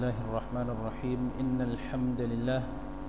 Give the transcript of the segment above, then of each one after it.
الله الرحمن الرحيم إن الحمد لله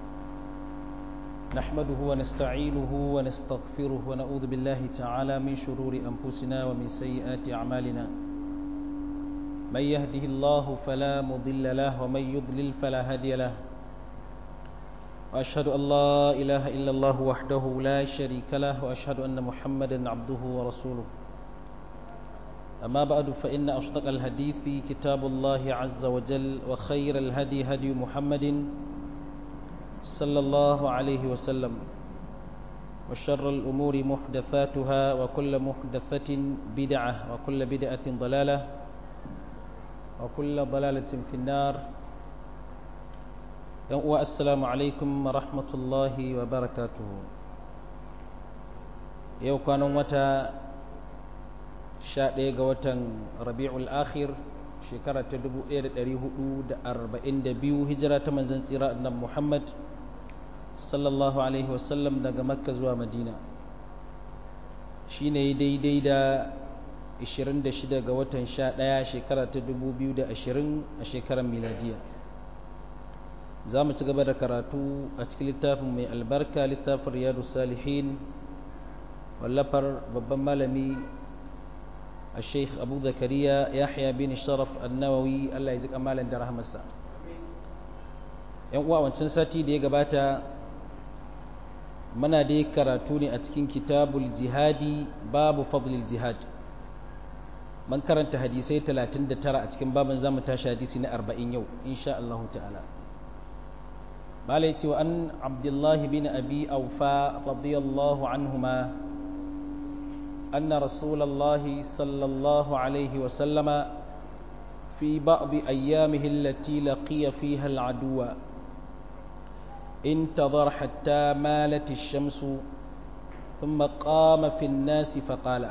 نحمده ونستعينه ونستغفره ونعوذ بالله تعالى من شرور أنفسنا ومن سيئات أعمالنا من يهده الله فلا مضل له ومن يضلل فلا هادي له وأشهد أن لا إله إلا الله وحده لا شريك له وأشهد أن محمدا عبده ورسوله أما بعد فإن أصدق الحديث كتاب الله عز وجل وخير الهدي هدي محمد صلى الله عليه وسلم وشر الأمور محدثاتها وكل محدثة بدعة وكل بدعة ضلالة وكل ضلالة في النار السلام عليكم ورحمة الله وبركاته يوم كانوا متى sha ɗaya ga watan rabi'ul akhir shekara ta dubu ɗaya da ɗari hudu da arba'in da biyu hijira ta manzan tsira annan muhammad sallallahu alaihi wasallam daga makka zuwa madina shi ne daidai da 26 ga watan sha ɗaya shekara ta dubu biyu da ashirin a shekarar miladiya za mu ci gaba da karatu a cikin littafin mai albarka littafin riyadu salihin wallafar babban malami الشيخ أبو زكريا يحيى بن شرف النووي الله يجزيك أمالا da rahmarsa yan uwa wancan sati da ya gabata muna dai karatu ne a cikin kitabul jihadi babu fadlil jihad man karanta hadisai 39 a cikin babin zamu tashi hadisi na 40 yau insha Allah ta'ala malai cewa an abdullahi bin abi aufa radiyallahu anhuma أن رسول الله صلى الله عليه وسلم في بعض أيامه التي لقي فيها العدو انتظر حتى مالت الشمس ثم قام في الناس فقال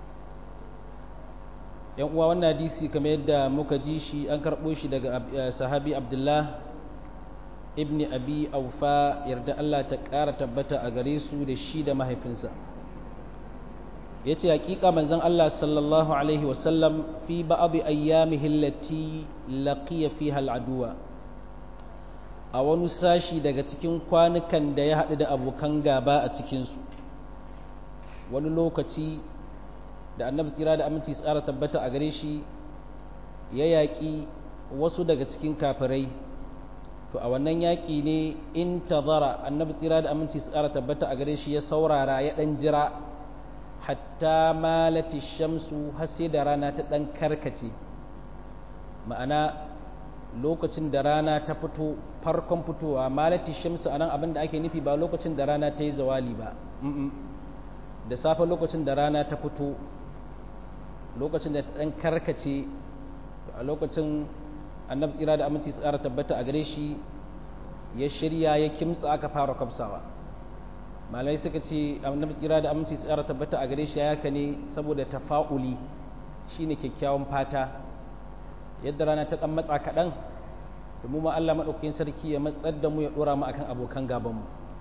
yan uwa wannan hadisi kamar yadda muka ji shi an karɓo shi daga sahabi abdullah ibn abi aufa yarda Allah ta ƙara tabbata a gare su da shi da mahaifinsa ya ce hakika manzon Allah sallallahu Alaihi wasallam fi ba'abi ayyamihi allati laqiya fiha al'aduwa a wani sashi daga cikin kwanukan da ya haɗu da abokan gaba a cikinsu wani lokaci da annabi tsira da aminci tsara tabbata a gare shi ya yaƙi wasu daga cikin kafirai to a wannan yaƙi ne in tazara annabi tsira da aminci tsara tabbata a gare shi ya saurara ya ɗan jira hatta malati shamsu har sai da rana ta ɗan karkace ma'ana lokacin da rana ta fito farkon fitowa malati shamsu anan abin da ake nufi ba lokacin da rana ta yi zawali ba da safe lokacin da rana ta fito lokacin da ta ɗan karkace a lokacin annabi tsira da aminci tsara tabbata a gare shi ya shirya ya kimtsa aka fara kwafsawa malai suka ce annabi tsira da aminci tsara tabbata a gare shi ya ne saboda tafa'uli shine kyakkyawan fata yadda rana ta dan matsa kaɗan da mu ma Allah maɗaukakin sarki ya matsar da mu ya ɗora mu akan abokan gabanmu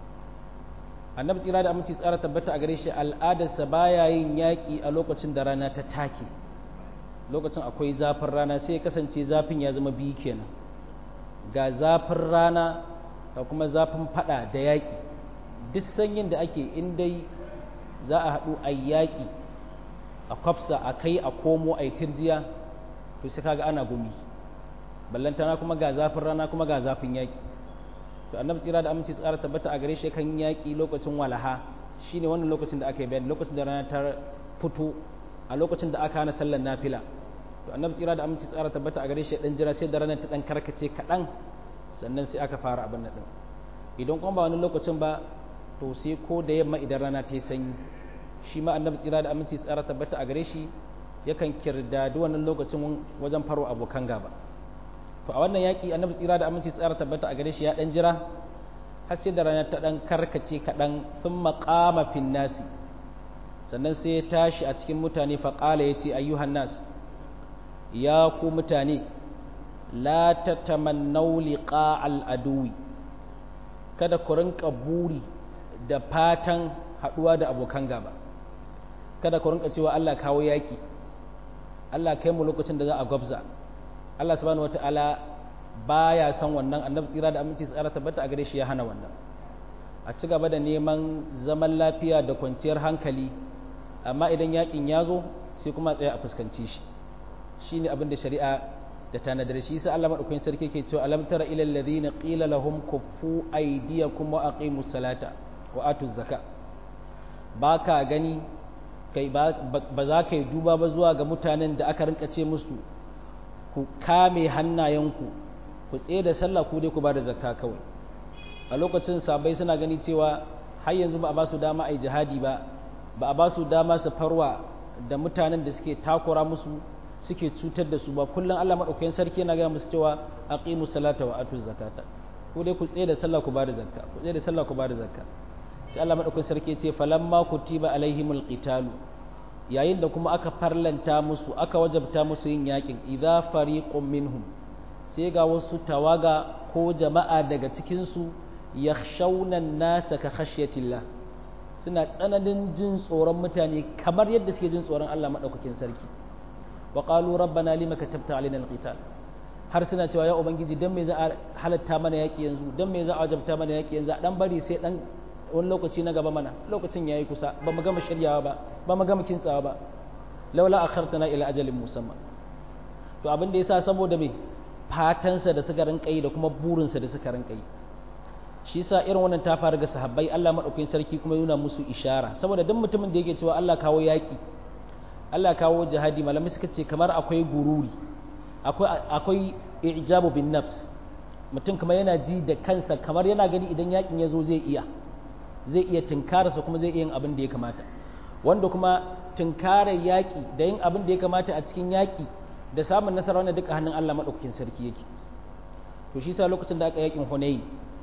annabi tsira da aminci tsara tabbata a gare shi al'adarsa baya yin yaƙi a lokacin da rana ta take lokacin akwai zafin rana sai ya kasance zafin ya zama biyu kenan ga zafin rana da kuma zafin fada da yaƙi duk sanyin da ake in dai za a haɗu a yaƙi a kwafsa a kai a komo a yi tirjiya to sai kaga ana gumi ballantana kuma ga zafin rana kuma ga zafin yaƙi to annabi tsira da aminci tsara tabbata a gare shi kan yaƙi lokacin walaha shine wannan lokacin da aka yi bayani lokacin da rana ta fito a lokacin da aka hana sallar nafila to annabi tsira da aminci tsara tabbata a gare shi dan jira sai da ranar ta dan karkace kaɗan sannan sai aka fara abin nan idan kuma ba wani lokacin ba to sai ko da yamma idan rana ta yi sanyi shi ma annabi tsira da aminci tsara tabbata a gare shi yakan kirdadi wannan lokacin wajen faro abokan gaba to a wannan yaki annabi tsira da aminci tsara tabbata a gare shi ya dan jira har sai da rana ta dan karkace kaɗan sun maƙama fin nasi sannan sai ya tashi a cikin mutane faƙala ya ce ayyuhan nas ya ku mutane la tatamannau liqa al aduwi kada ku rinka buri da fatan haɗuwa da abokan gaba kada ku rinka cewa Allah kawo yaki Allah kai mu lokacin da za a gwabza Allah subhanahu wataala baya son wannan annabi tsira da aminci tsara tabbata a gare shi ya hana wannan a ci gaba da neman zaman lafiya da kwanciyar hankali amma idan yakin ya zo sai kuma tsaya a fuskanci shi shine abin da shari'a da tanadar shi sai Allah madaukakin sarki ke cewa alam tara ilal ladina qila lahum kuffu aydiyakum wa aqimus salata wa atuz zaka baka gani kai ba za ka yi duba ba zuwa ga mutanen da aka rinka ce musu ku kame hannayenku ku tsaye da sallah ku dai ku ba da zakka kawai a lokacin sabai suna gani cewa har yanzu ba a ba su dama a yi jihadi ba ba a ba su dama su farwa da mutanen da suke takura musu suke cutar da su ba kullum Allah madaukakin sarki yana gaya musu cewa aqimus salata wa atuz zakata ku dai ku tsaye da sallah ku ba da zakka ku tsaye da sallah ku ba da zakka sai Allah madaukakin sarki ya ce falamma kutiba alaihimul qitalu yayin da kuma aka farlanta musu aka wajabta musu yin yakin idza fariqun minhum sai ga wasu tawaga ko jama'a daga cikin su yakhshawna an-nasa ka khashyatillah suna tsananin jin tsoron mutane kamar yadda suke jin tsoron Allah madaukakin sarki wa qalu rabbana lima katabta alaina al-qital har suna cewa ya ubangiji dan me za a halatta mana yaki yanzu dan me za a wajabta mana yaki yanzu dan bari sai dan wani lokaci na gaba mana lokacin yayi kusa ba mu gama shiryawa ba ba mu gama kintsawa ba laula akhartana ila ajalin musamma to abin da yasa saboda me fatansa da suka rinka yi da kuma burinsa da suka rinka yi shi yasa irin wannan ta faru ga sahabbai Allah madaukakin sarki kuma yana musu ishara saboda duk mutumin da yake cewa Allah kawo yaki Allah kawo jihadi malamai suka ce kamar akwai gururi akwai akwai ijabu bin nafs mutum kamar yana ji da kansa kamar yana gani idan yakin ya zo zai iya zai iya tunkararsa kuma zai iya yin abin da ya kamata wanda kuma tunkarar yaƙi da yin abin da ya kamata a cikin yaƙi da samun nasara wanda duka hannun Allah maɗaukakin sarki yake to shi sa lokacin da aka yaƙin Hunayn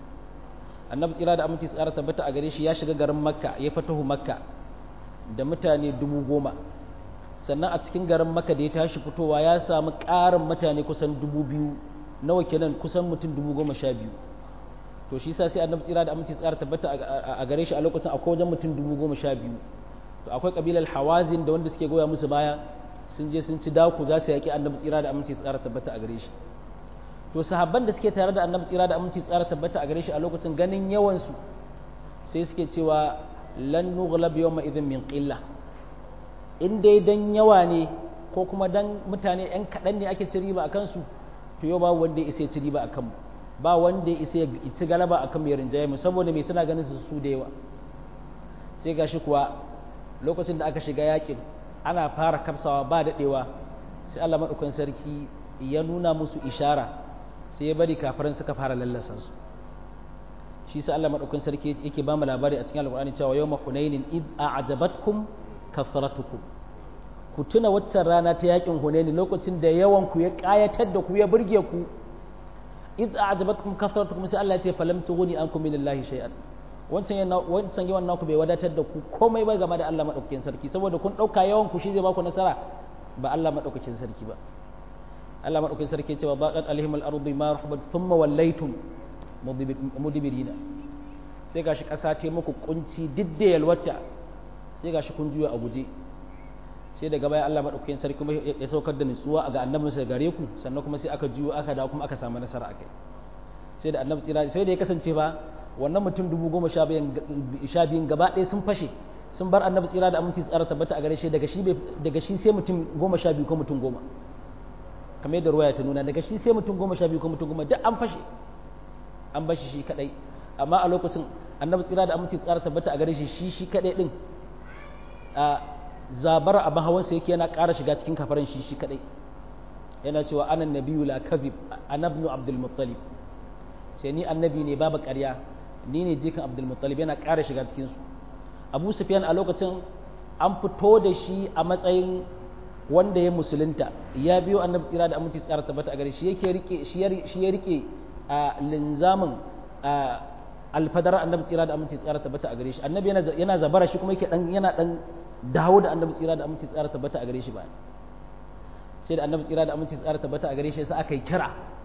annabi tsira da aminci tsara tabbata a gare shi ya shiga garin Makka ya fatahu Makka da mutane dubu goma sannan a cikin garin Makka da ya tashi fitowa ya samu ƙarin mutane kusan dubu biyu nawa kenan kusan mutum dubu goma sha biyu to shi sa sai annabi tsira da aminci tsara tabbata a gare shi a lokacin akwai wajen mutum dubu goma sha biyu to akwai kabilar hawazin da wanda suke goya musu baya sun je sun ci daku za su yaƙi annabi tsira da aminci tsara tabbata a gare shi to sahabban da suke tare da annabi tsira da aminci tsara tabbata a gare shi a lokacin ganin yawan su sai suke cewa lan nughlab yawma idhin min qilla in dai dan yawa ne ko kuma dan mutane yan kaɗan ne ake ci riba a kansu to yau babu wanda ya isa ya ci riba a kanmu ba wanda ya isa ya ci galaba a kan mai rinjaye mu saboda mai suna ganin su su da yawa sai gashi kuwa lokacin da aka shiga yakin ana fara kafsawa ba daɗewa sai Allah maɗaukan sarki ya nuna musu ishara sai ya bari kafiran suka fara lallasa su shi sai Allah maɗaukan sarki yake ba mu labari a cikin alƙur'ani cewa yawma hunainin id a'jabatkum kathratukum ku tuna waccan rana ta yakin hunaini lokacin da yawan ku ya ƙayatar da ku ya burge ku id a'jabatkum kathratukum sai Allah ya ce falam tughni ankum minallahi shay'an wancan yana wancan yawan naku bai wadatar da ku komai ba game da Allah madaukakin sarki saboda kun dauka yawan ku shi zai baku nasara ba Allah madaukakin sarki ba Allah madaukakin sarki cewa baqat alaihim al-ardu ma rahabat thumma wallaytum mudbirina sai gashi kasa ta muku kunci didda yalwata sai gashi kun juya a guje sai daga baya Allah madaukakin sarki kuma ya saukar da nutsuwa ga annabinsa gare ku sannan kuma sai aka juyo aka dawo kuma aka samu nasara akai sai da annabi tsira sai da ya kasance ba wannan mutum dubu goma sha biyun gaba ɗaya sun fashe sun bar annabi tsira da aminci tsara tabbata a gare shi daga shi daga shi sai mutum goma sha biyu ko mutum goma kamar yadda ruwaya ta nuna daga shi sai mutum goma sha biyu ko mutum goma duk an fashe an bashi shi kadai amma a lokacin annabi tsira da aminci tsara tabbata a gare shi shi shi kadai din a zabar abin hawansa yake yana ƙara shiga cikin kafaran shi shi kadai yana cewa anan nabiyyu la kadhib anabnu abdul muttalib sai ni annabi ne babu ƙarya ni ne jikan abdul muttalib yana ƙara shiga cikin su abu sufyan a lokacin an fito da shi a matsayin wanda ya musulunta ya biyo annabi tsira da aminci tsara tabbata a gare shi yake rike shi ya rike a linzamin alfadar annabi tsira da aminci tsara tabbata a gare shi annabi yana zabara shi kuma yake dan yana dan dawo da annabi tsira da aminci tsara tabbata a gare shi ba sai da annabi tsira da aminci tsara tabbata a gare shi sai aka yi kira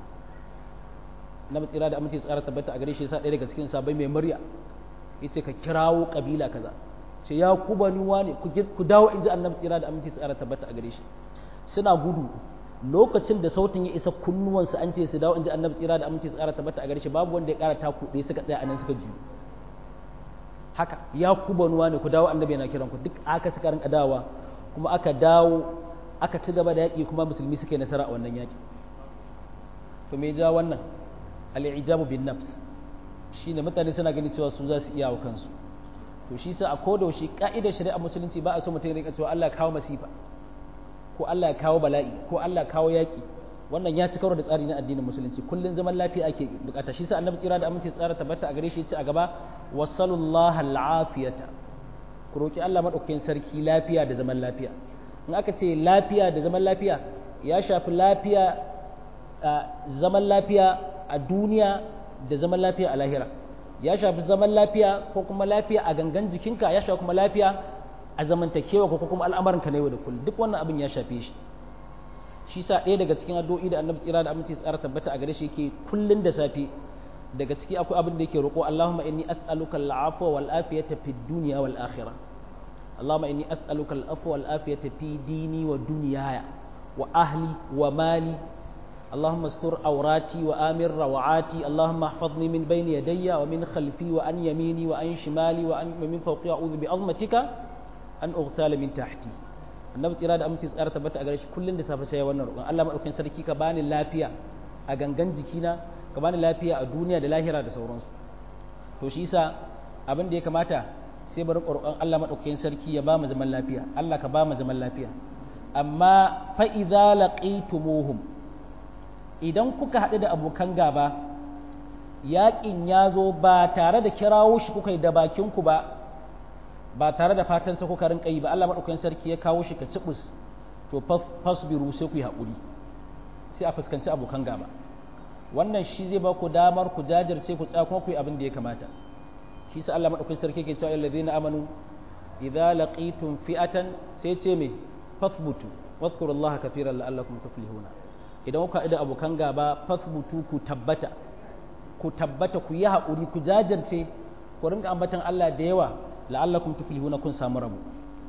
annabi tsira da aminci tsara tabbata a gare shi sai ɗaya daga cikin sabai mai murya yace ka kirawo kabila kaza ce ya ku bani wane ku dawo in ji annabi tsira da aminci tsara tabbata a gare shi suna gudu lokacin da sautin ya isa kunnuwansu an ce su dawo in ji annabi tsira da aminci su ƙara tabbata a gare shi babu wanda ya ƙara taku ɗaya suka tsaya a nan suka juyo haka ya ku banuwa ne ku dawo annabi yana kiran ku duk aka suka rinka dawowa kuma aka dawo aka ci gaba da yaƙi kuma musulmi suka yi nasara a wannan yaƙi to me ja wannan al-ijabu bin nafs shine mutane suna ganin cewa su za su iya wa kansu to shi sa a koda shi ka'idar shari'a musulunci ba a so mutum ya rinka cewa Allah ya kawo masifa ko Allah ya kawo bala'i ko Allah ya kawo yaƙi wannan ya ci karo da tsari na addinin musulunci kullun zaman lafiya ake bukata shi sa annabi tsira da aminci tsara tabbata a gare shi ya ce a gaba wasallallahu al'afiyata ku roki Allah madaukakin sarki lafiya da zaman lafiya in aka ce lafiya da zaman lafiya ya shafi lafiya zaman lafiya a duniya da zaman lafiya a lahira ya shafi zaman lafiya ko kuma lafiya a gangan jikinka ya shafi kuma lafiya a zamantakewa ko kuma al'amuranka na yau da kullum duk wannan abin ya shafe shi shi sa ɗaya daga cikin addu'o'i da annabi tsira da aminci tsara tabbata a gare shi yake kullun da safe daga ciki akwai abin da yake roƙo Allahumma inni as'aluka al'afwa wal afiyata fid dunya wal akhirah Allahumma inni as'aluka al'afwa wal afiyata fi dini wa dunyaya wa ahli wa mali اللهم استر عوراتي وآمن روعاتي اللهم احفظني من بين يدي ومن خلفي وعن يميني وعن شمالي وعن من فوقي أعوذ بعظمتك أن أغتال من تحتي annabi tsira da aminci tsara tabbata a gare shi kullun da safe sai wannan roƙon Allah madaukakin sarki ka bani lafiya a gangan jikina ka bani lafiya a duniya da lahira da sauransu to shi yasa abin da ya kamata sai bari roƙon Allah madaukakin sarki ya ba mu zaman lafiya Allah ka ba mu zaman lafiya amma fa idza laqitumuhum idan kuka haɗu da abokan gaba yaƙin ya zo ba tare da kirawo shi kuka yi da bakinku ba ba tare da fatansa kuka rinka yi ba Allah maɗaukakin sarki ya kawo shi ka cibus to fasbiru sai ku yi haƙuri sai a fuskanci abokan gaba wannan shi zai ba ku damar ku jajirce ku tsaya kuma ku yi abin da ya kamata shi sa Allah maɗaukakin sarki ke cewa allazina amanu idza laqitum fi'atan sai ce me fathbutu wadhkurullaha kathiran la'allakum tuflihuna idan kuka da abokan gaba fasbutu ku tabbata ku tabbata ku yi haƙuri ku jajirce ku rinka ambatan Allah da yawa la'allakum tuflihuna kun samu rabu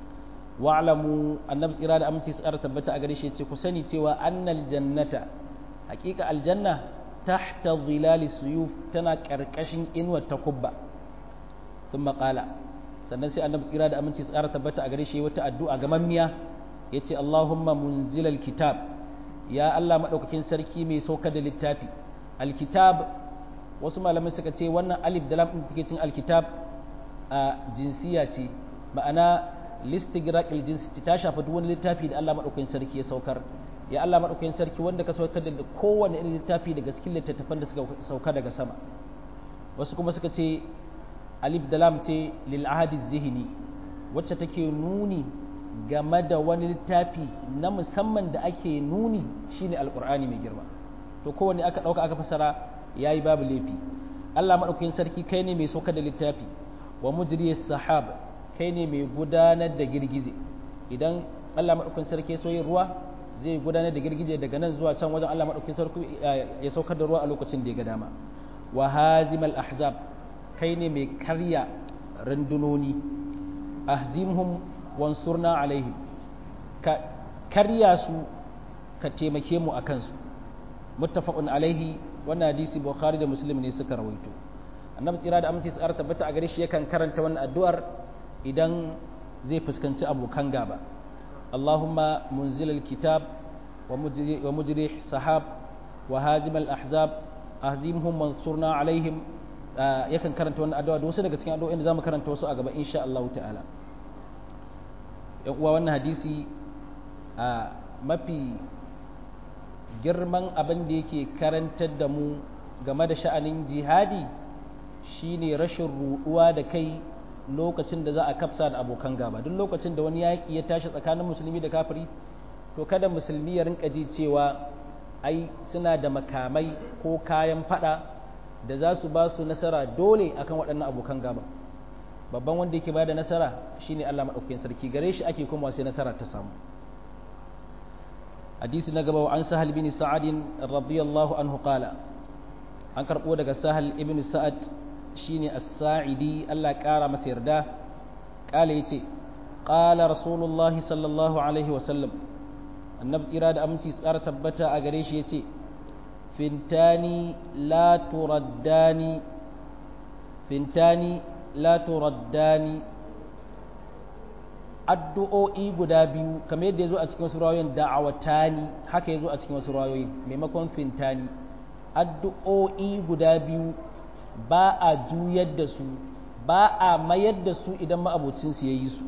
wa'lamu annabi tsira da aminci tsara tabbata a gare shi ce ku sani cewa annal jannata haƙiƙa aljanna tahta zilali suyuf tana ƙarƙashin inuwar takubba thumma qala sannan sai annabi tsira da aminci tsara tabbata a gare shi wata addu'a ga mammiya yace Allahumma munzilal kitab ya Allah maɗaukakin sarki mai sauka da littafi alkitab wasu malamai suka ce wannan alif da lam ɗin cin alkitab a jinsiya ce ma'ana listigraqil jinsi ta shafa duk wani littafi da Allah maɗaukakin sarki ya saukar ya Allah maɗaukakin sarki wanda ka saukar da kowane irin littafi daga cikin littattafan da suka sauka daga sama wasu kuma suka ce alif da lam ce lil ahadi zihni wacce take nuni game da wani littafi na musamman da ake nuni shine alkur'ani mai girma to kowanne aka ɗauka aka fasara ya yi babu laifi allah maɗaukakin sarki kai ne mai sauka da littafi wa mujriya sahab kai ne mai gudanar da girgize idan allah maɗaukakin sarki ya soyin ruwa zai gudanar da girgije daga nan zuwa can wajen allah maɗaukakin sarki ya saukar da ruwa a lokacin da ya ga dama wa hazimal ahzab kai ne mai karya rundunoni ahzimhum wansurna alaihim ka karya su ka taimake mu a kansu muttafaqun alaihi wannan hadisi bukhari da muslim ne suka rawaito annabi tsira da aminci tsara tabbata a gare shi yakan karanta wannan addu'ar idan zai fuskanci abokan gaba allahumma munzil alkitab wa mujri sahab wa hajim al-ahzab ahzimhum wansurna alaihim yakan karanta wannan addu'a da wasu daga cikin addu'o'in da zamu karanta wasu a gaba insha Allah ta'ala yan uwa wannan hadisi a mafi girman abin da yake karantar da mu game da sha'anin jihadi shine rashin ruɗuwa da kai lokacin da za a kafsa da abokan gaba duk lokacin da wani yaƙi ya tashi tsakanin musulmi da kafiri to kada musulmi ya rinka ji cewa ai suna da makamai ko kayan fada da za su ba su nasara dole akan waɗannan abokan gaba babban wanda yake bada nasara shine Allah madaukakin sarki gare shi ake kuma sai nasara ta samu hadisi na gaba an sahal bin sa'ad radiyallahu anhu qala an karbo daga sahal ibn sa'ad shine as-sa'idi Allah kara masa yarda kala yace qala rasulullah sallallahu alaihi wa sallam annabi tsira da aminci tsara tabbata a gare shi yace fintani la turaddani fintani la turaddani addu'o'i guda biyu kamar yadda ya zo a cikin wasu rayoyin da'awatani haka ya zo a cikin wasu rayoyin maimakon fintani addu'o'i guda biyu ba a juyar da su ba a mayar da su idan ma'abocinsu ya yi su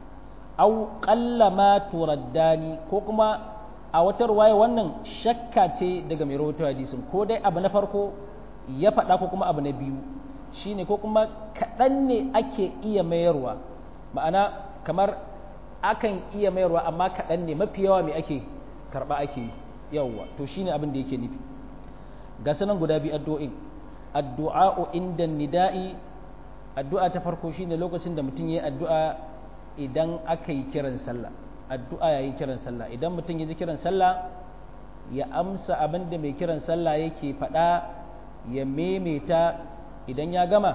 au ma turaddani ko kuma a wata ruwaya wannan shakka ce daga mai rahoto hadisin ko dai abu na farko ya faɗa ko kuma abu na biyu shine ko kuma kaɗan ne ake iya mayarwa ma'ana kamar akan iya mayarwa amma kaɗan ne mafi yawa mai ake karɓa ake yi yawwa to shine abin da yake nufi ga sanan guda biyu addu'o'in addu'a'u inda nida'i addu'a ta farko shine lokacin da mutum yayi addu'a idan aka yi kiran sallah addu'a yayin kiran sallah idan mutum ya ji kiran sallah ya amsa abin da mai kiran sallah yake faɗa ya memeta idan ya gama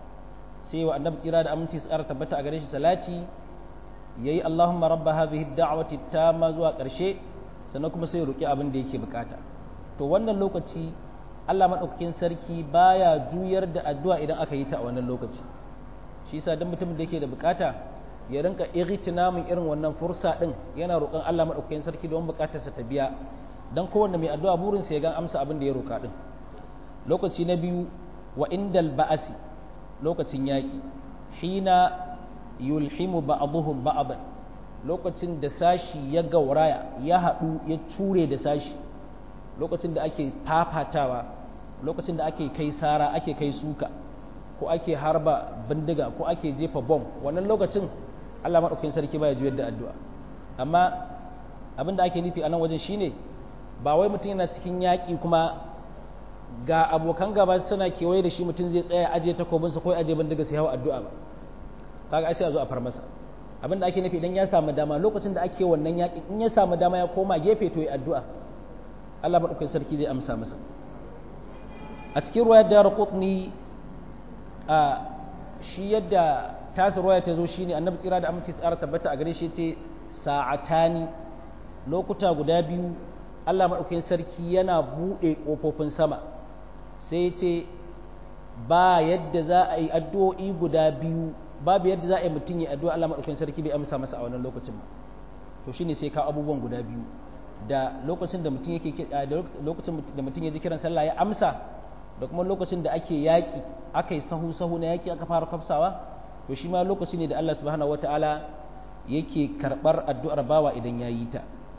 sai wa annabi tsira da aminci tsara tabbata a gare shi salati yayi Allahumma rabba hadhihi ad-da'wati tamma zuwa ƙarshe sannan kuma sai ya roki abin da yake bukata to wannan lokaci Allah madaukakin sarki baya juyar da addu'a idan aka yi ta a wannan lokaci shi yasa dan mutumin da yake da bukata ya rinka ightinamin irin wannan fursa din yana roƙon Allah madaukakin sarki don bukatarsa ta biya dan kowanne mai addu'a burinsa ya ga amsa abin da ya roka din lokaci na biyu wa indal ba'asi lokacin yaki hina yulhimu ba'dhum ba'dan lokacin da sashi ya gauraya ya haɗu ya ture da sashi lokacin da ake fafatawa lokacin da ake kai sara ake kai suka ko ake harba bindiga ko ake jefa bom wannan lokacin Allah maɗaukakin sarki baya juyar da addu'a amma abin da ake nufi a nan wajen shine ba wai mutum yana cikin yaƙi kuma ga abokan gaba suna kewaye da shi mutum zai tsaya aje takobinsa ko aje bindiga sai hawa addu'a ba kaga ai sai a zo a far masa abin da ake nufi idan ya samu dama lokacin da ake wannan yaƙi in ya samu dama ya koma gefe to ya addu'a Allah maɗaukakin sarki zai amsa masa a cikin ruwayar da Qutni a shi yadda tasu ruwaya ta zo shine annabi tsira da aminci tsara tabbata a gare shi ce sa'atani lokuta guda biyu Allah maɗaukakin sarki yana buɗe ƙofofin sama sai ce ba yadda za a yi addu'o'i guda biyu babu yadda za a yi mutum ya addu'a Allah maɗaukakin sarki bai amsa masa a wannan lokacin ba to shine sai ka abubuwan guda biyu da lokacin da mutum yake da lokacin da mutum ya ji kiran sallah ya amsa da kuma lokacin da ake yaƙi aka yi sahu sahu na yaƙi aka fara kafsawa to shi ma lokaci ne da Allah subhanahu wataala yake karɓar addu'ar bawa idan ya yi ta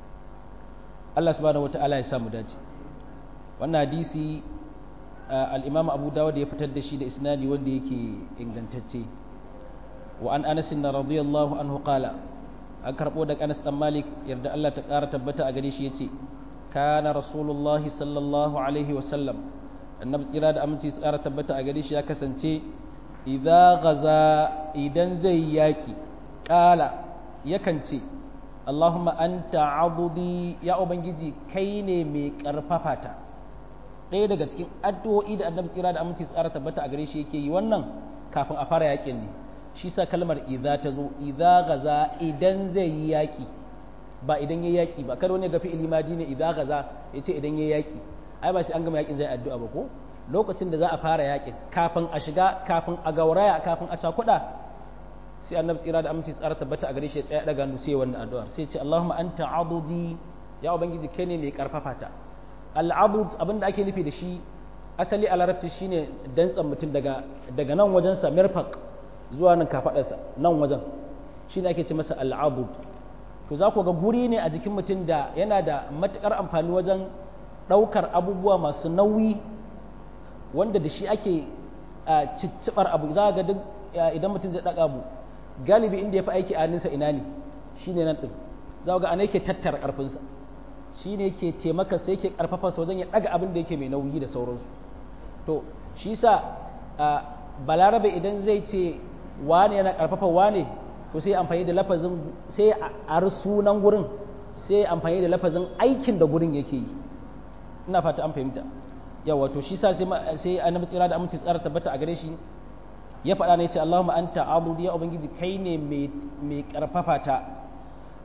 Allah subhanahu wataala ya samu dace wannan hadisi al-Imam Abu Dawud ya fitar da shi da isnadi wanda yake ingantacce wa an Anas radiyallahu anhu qala an karɓo da Anas dan Malik yarda Allah ta ƙara tabbata a gare shi yace kana rasulullahi sallallahu alaihi wa sallam annabi tsira da aminci tsara tabbata a gare shi ya kasance idza gaza idan zai yaki kala yakan ce Allahumma anta abudi ya ubangiji kai ne mai karfafa ta ɗaya daga cikin addu'o'i da annabi tsira da aminci tsara tabbata a gare shi yake yi wannan kafin a fara yakin ne shi sa kalmar idza ta zo idza gaza idan zai yi yaki ba idan yayi yaki ba kada wani ga fi'ili madi ne idza gaza yace idan yayi yaki ai ba sai an gama yakin zai addu'a ba ko lokacin da za a fara yakin kafin a shiga kafin a gauraya kafin a cakuda sai annabi tsira da aminci tsara tabbata a gare shi ya tsaya daga hannu sai wannan addu'ar sai ce Allahumma anta abudi ya ubangiji kai ne mai karfafa ta al-abud abinda ake nufi da shi asali a larabci shine dantsan mutum daga daga nan wajen sa mirfaq zuwa nan kafadarsa nan wajen shine ake ce masa al-abud to za ku ga guri ne a jikin mutum da yana da matukar amfani wajen ɗaukar abubuwa masu nauyi wanda da shi ake ciccibar abu za ga duk idan mutum zai ɗaga abu galibi inda ya fi aiki a ninsa ina ne shi ne nan ɗin za ga ana yake tattara ƙarfinsa shi ne ke taimaka sai ke ƙarfafa sa wajen ya ɗaga abin da yake mai nauyi da sauransu to shi sa balarabe idan zai ce wane yana ƙarfafa wane to sai amfani da lafazin sai a sunan gurin sai amfani da lafazin aikin da gurin yake yi ina fata an fahimta yawa to shi sa sai sai annabi tsira da aminci tsara tabbata a gare shi ya faɗa ne ce Allahumma anta abudi ya ubangiji kai ne mai mai karfafa ta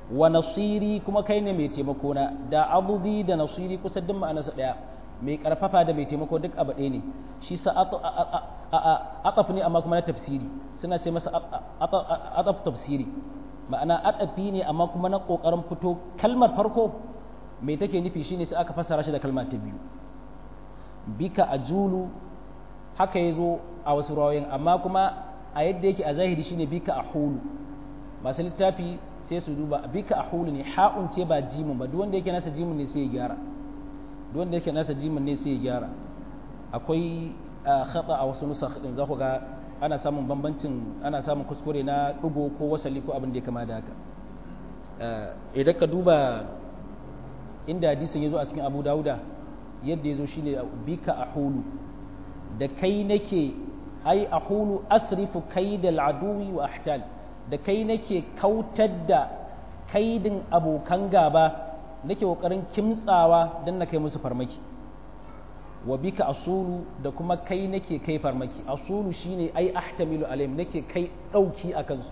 wa nasiri kuma kai ne mai taimako na da abudi da nasiri kusa duk ma'anarsa daya mai karfafa da mai taimako duk abu ɗaya ne shi sa ataf ne amma kuma na tafsiri suna ce masa ataf tafsiri ma'ana atafi ne amma kuma na kokarin fito kalmar farko mai take nufi shine sai aka fassara shi da kalma ta biyu bika ajulu haka yazo a wasu rawayoyin amma kuma a yadda yake a zahiri shine bika ahulu masu littafi sai su duba bika ahulu ne ha'un ce ba jimin ba duk wanda yake nasa jimin ne sai ya gyara duk wanda yake nasa jimin ne sai ya gyara akwai khata a wasu nusakh din za ku ga ana samun bambancin ana samun kuskure na dugo ko wasali ko abin da ya kama da haka idan ka duba inda hadisin ya zo a cikin abu dauda yadda ya zo shine bika ahulu da kai nake ai ahulu asrifu kaidal aduwi wa ahtal da kai nake kautar da kaidin abokan gaba nake kokarin kimtsawa don na kai musu farmaki wa bika asulu da kuma kai nake kai farmaki asulu shine ai ahtamilu alaihim nake kai dauki a kansu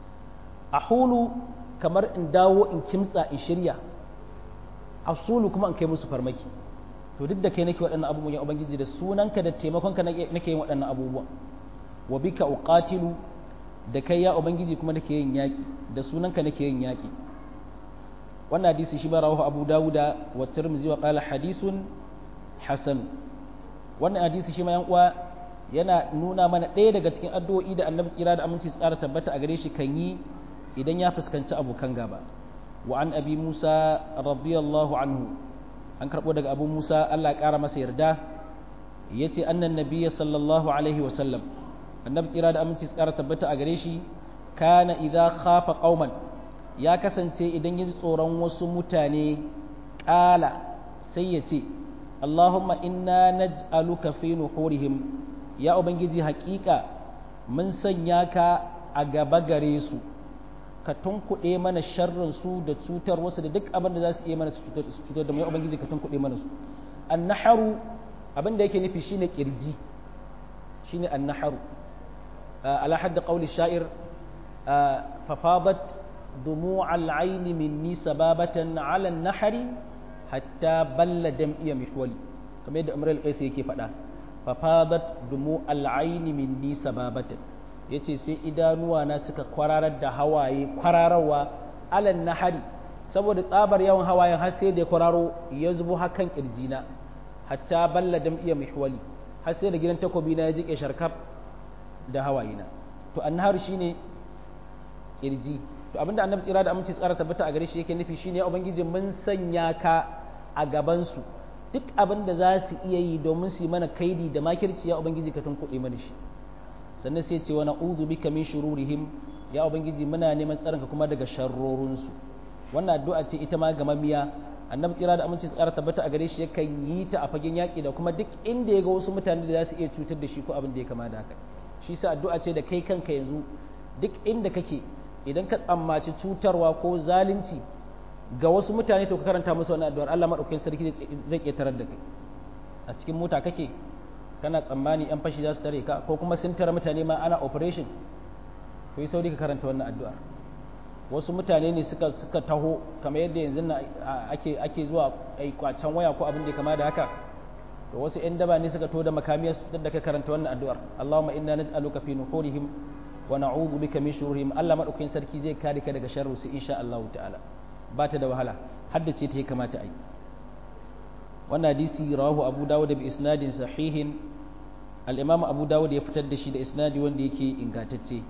ahulu kamar in dawo in kimtsa in shirya asulu kuma in kai musu farmaki to duk da kai nake waɗannan abubuwan ya ubangiji da sunanka da taimakonka nake yin waɗannan abubuwan wa bika uqatilu da kai ya ubangiji kuma nake yin yaki da sunanka nake yin yaki wannan hadisi shi ba rawahu abu dawuda wa tirmidhi wa qala hadisun hasan wannan hadisi shi ma yan uwa yana nuna mana ɗaya daga cikin addu'o'i da annabi tsira da aminci tsara tabbata a gare shi kan yi idan ya fuskanci abokan gaba wa an abi musa radiyallahu anhu an karɓo daga abu musa allah ƙara masa yarda ya ce annan nabiya sallallahu alaihi wasallam annabi tsira da aminci tsara tabbata a gare shi kana idza khafa qauman ya kasance idan ya ji tsoron wasu mutane ƙala sai ya ce Allahumma inna naj'aluka fi nuhurihim ya ubangiji haƙiƙa mun sanya ka a gaba gare su ka tunkuɗe mana sharrin su da cutar wasu da duk abin da za su iya mana su cutar da mu ya ubangiji ka tunkuɗe mana su annaharu abin da yake nufi shine kirji shine annaharu ala hadda qawli sha'ir fafadat دموع العين مني سبابة على النحر حتى بل دمئي محولي كما يدى أمر القيس يكي فدا ففاضت دموع العين مني سبابة yace sai idanuwa na suka kwararar da hawaye kwararwa alan nahari saboda tsabar yawan hawayen har sai da ya kwararo ya zubo hakan kirjina hatta balla dam'iya mihwali har sai da gidan takobi na ya jike sharkaf da hawayena to annaharu shine kirji to abinda annabi tsira da aminci tsara tabbata a gare shi yake nufi shine ubangiji mun sanya ka a gaban su duk abin da za su iya yi domin su yi mana kaidi da makirci ya ubangiji ka tunkuɗe mana shi sannan sai ce wa na'udhu bika min shururihim ya ubangiji muna neman tsaronka kuma daga sharrorin su wannan addu'a ce ita ma gamammiya annabi tsira da aminci tsara tabbata a gare shi yakan yi ta a fagen yaƙi da kuma duk inda ya ga wasu mutane da za su iya cutar da shi ko abin da ya kama da haka shi sa addu'a ce da kai kanka yanzu duk inda kake idan ka tsammaci cutarwa ko zalunci ga wasu mutane to ka karanta musu wannan addu'ar Allah madaukakin sarki zai ke tarar da kai a cikin mota kake kana tsammani yan fashi za su tare ka ko kuma sun tare mutane ma ana operation to yi sauri ka karanta wannan addu'ar wasu mutane ne suka suka taho kamar yadda yanzu ake ake zuwa ai kwacen waya ko abin da kama da haka to wasu yan daba ne suka to da makamiyar su da ka karanta wannan addu'ar Allahumma inna naj'aluka fi nuhurihim wa na'udhu bika min shururihim Allah madaukakin sarki zai kare ka daga sharru su insha Allah ta'ala ba ta da wahala haddace ta ya kamata ai wannan hadisi rawahu Abu Dawud bi isnadin sahihin al-Imam Abu Dawud ya fitar da shi da isnadi wanda yake ingantacce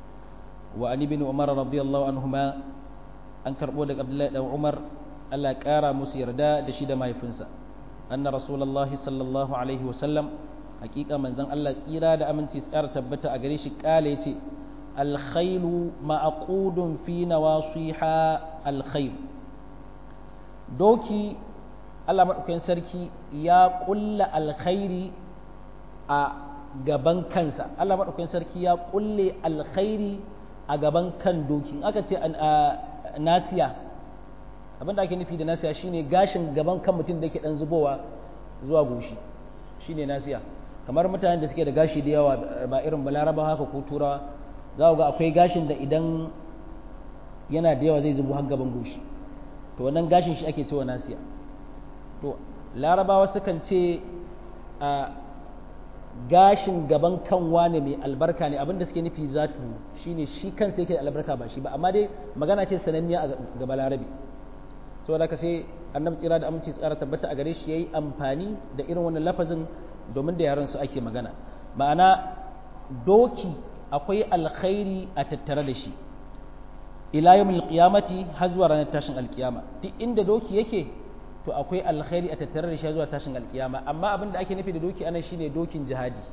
wa an ibn Umar radiyallahu anhuma an karbo daga Abdullahi dan Umar Allah kara musu yarda da shi da mahaifinsa anna rasulullahi sallallahu alaihi wa sallam hakika manzon Allah tsira da aminci tsara tabbata a gare shi kale yace alkhailu ma'qudun fi nawasiha alkhair doki Allah madaukakin sarki ya kulla alkhairi a gaban kansa Allah madaukakin sarki ya kulle alkhairi a gaban kan doki aka ce nasiya abin da ake nufi da nasiya shine gashin gaban kan mutum da yake dan zubowa zuwa goshi shine nasiya kamar mutanen da suke da gashi da yawa ba irin balaraba haka ko turawa za ga akwai gashin da idan yana da yawa zai zubo har gaban goshi to wannan gashin shi ake cewa nasiya to larabawa sukan ce a gashin gaban kanwa ne mai albarka ne abinda suke nufi zatu shine shi kansa yake da albarka ba shi ba amma dai magana ce sananniya a gaba larabi saboda ka sai annabi tsira da aminci tsara tabbata a gare shi yayi amfani da irin wannan lafazin domin da yaran su ake magana ma'ana doki akwai alkhairi a tattare da shi ila yawmil qiyamati har zuwa ranar tashin alkiyama duk inda doki yake to akwai alkhairi a tattare da shi zuwa tashin alkiyama amma abin da ake nufi da doki anan shine dokin jihadi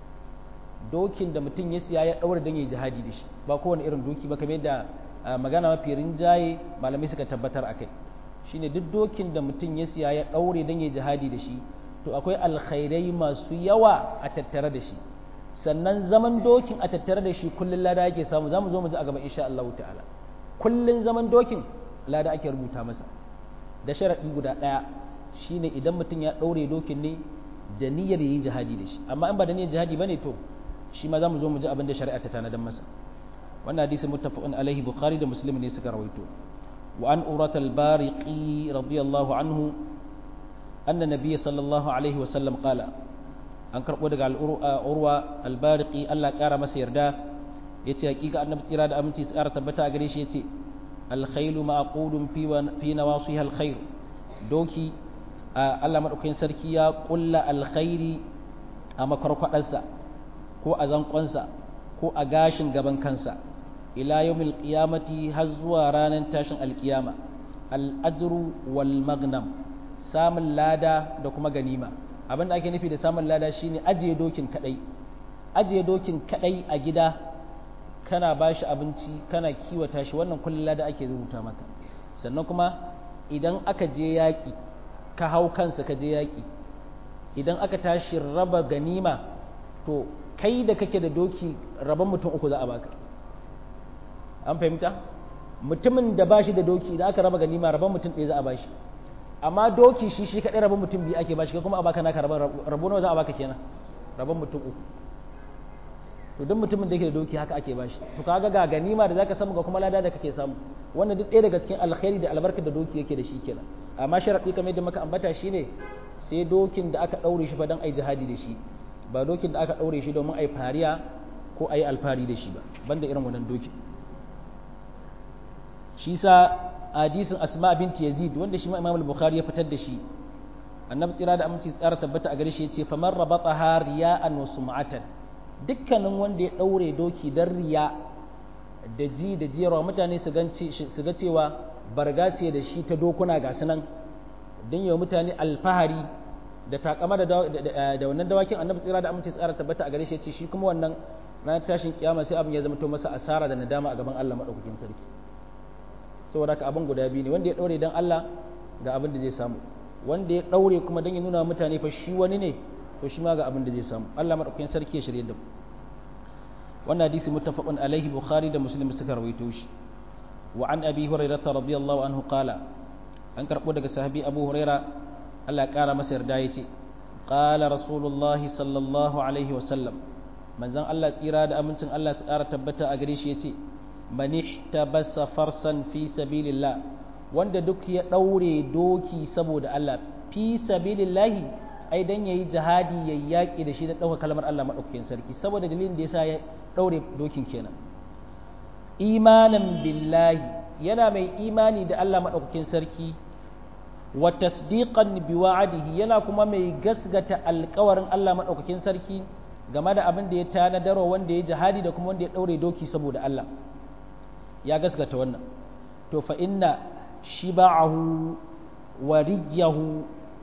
dokin da mutum ya siya ya daura dan yayi jihadi da shi ba kowane irin doki ba kamar da magana mafi rinjaye malamai suka tabbatar akai shine duk dokin da mutum ya siya ya daure dan yayi jihadi da shi to akwai alkhairai masu yawa a tattare da shi sannan zaman dokin a tattare da shi kullun lada yake samu zamu zo mu ji a gaba insha Allah ta'ala kullun zaman dokin lada ake rubuta masa da sharaɗi guda ɗaya shine idan mutum ya ɗaure dokin ne da niyyar yi jihadi da shi amma in ba da niyyar jihadi bane to shi ma za mu zo mu ji abin da shari'a ta tanadan masa wannan hadisi muttafaqun alaihi bukhari da muslim ne suka rawaito wa an urat al-bariqi radiyallahu anhu anna nabiy sallallahu alaihi wa sallam qala an karbo daga al-urwa al-bariqi Allah kara masa yarda yace hakika annabi tsira da aminci tsara tabbata a gare shi yace الخيل معقود في في نواصيها الخير دوكي Allah maɗaukakin sarki ya ƙulla alkhairi a makwarkwaɗarsa ko a zankonsa ko a gashin gaban kansa ila yawmil qiyamati har zuwa ranar tashin alkiyama al'ajru wal magnam samun lada da kuma ganima abin da ake nufi da samun lada shine ajiye dokin kadai ajiye dokin kadai a gida kana ba shi abinci kana kiwata shi wannan kullum lada ake rubuta maka sannan kuma idan aka je yaƙi ka hau kansa ka je yaƙi idan aka tashi raba ganima to kai da kake da doki raban mutum uku za a baka an fahimta mutumin da ba shi da doki da aka raba ganima raban mutum ɗaya za a bashi amma doki shi shi kaɗai raban mutum biyu ake bashi kai kuma a baka naka raban rabo nawa za a baka kenan raban mutum uku to duk mutumin da yake da doki haka ake bashi to kaga ga ganima da zaka samu ga kuma lada da kake samu wannan duk ɗaya daga cikin alkhairi da albarkar da doki yake da shi kenan amma sharadi kamar yadda muka ambata shine sai dokin da aka daure shi fa dan ai jihadi da shi ba dokin da aka daure shi domin ai fariya ko ai alfari da shi ba banda irin wannan doki shi sa hadisin asma binti yazid wanda shi ma imam al-bukhari ya fitar da shi annabi tsira da aminci tsara tabbata a gare shi yace faman rabataha riya'an wa sum'atan dukkanin wanda ya ɗaure doki don riya da ji da jiyarwa mutane su ga cewa barga ce da shi ta dokuna ga sunan don yi wa mutane alfahari da takama da wannan dawakin annabi tsira da amince tsara tabbata a gare shi ce shi kuma wannan ranar tashin kiyama sai abin ya zama to masa asara da nadama a gaban Allah madaukakin sarki saboda haka abin guda biyu ne wanda ya ɗaure don Allah ga abin da zai samu wanda ya ɗaure kuma don ya nuna mutane fa shi wani ne to shi ma ga abin da zai samu Allah madaukakin sarki ya shirye da mu wannan hadisi muttafaqun alaihi bukhari da muslim suka rawaito shi wa an abi hurairah radiyallahu anhu qala an karbo daga sahabi abu huraira Allah ya kara masa yarda yace qala rasulullah sallallahu alaihi wa sallam manzon Allah tsira da amincin Allah su kara tabbata a gare shi yace man ihtabasa farsan fi sabilillah wanda duk ya daure doki saboda Allah fi sabilillahi ai dan yayi jihadi yayi yaki da shi da dauka kalmar Allah madaukakin sarki saboda dalilin da yasa ya daure dokin kenan imanan billahi yana mai imani da Allah madaukakin sarki wa tasdiqan bi wa'adihi yana kuma mai gasgata alƙawarin Allah madaukakin sarki game da abin da ya tanadarwa wanda ya jihadi da kuma wanda ya daure doki saboda Allah ya gasgata wannan to fa inna shiba'ahu wariyahu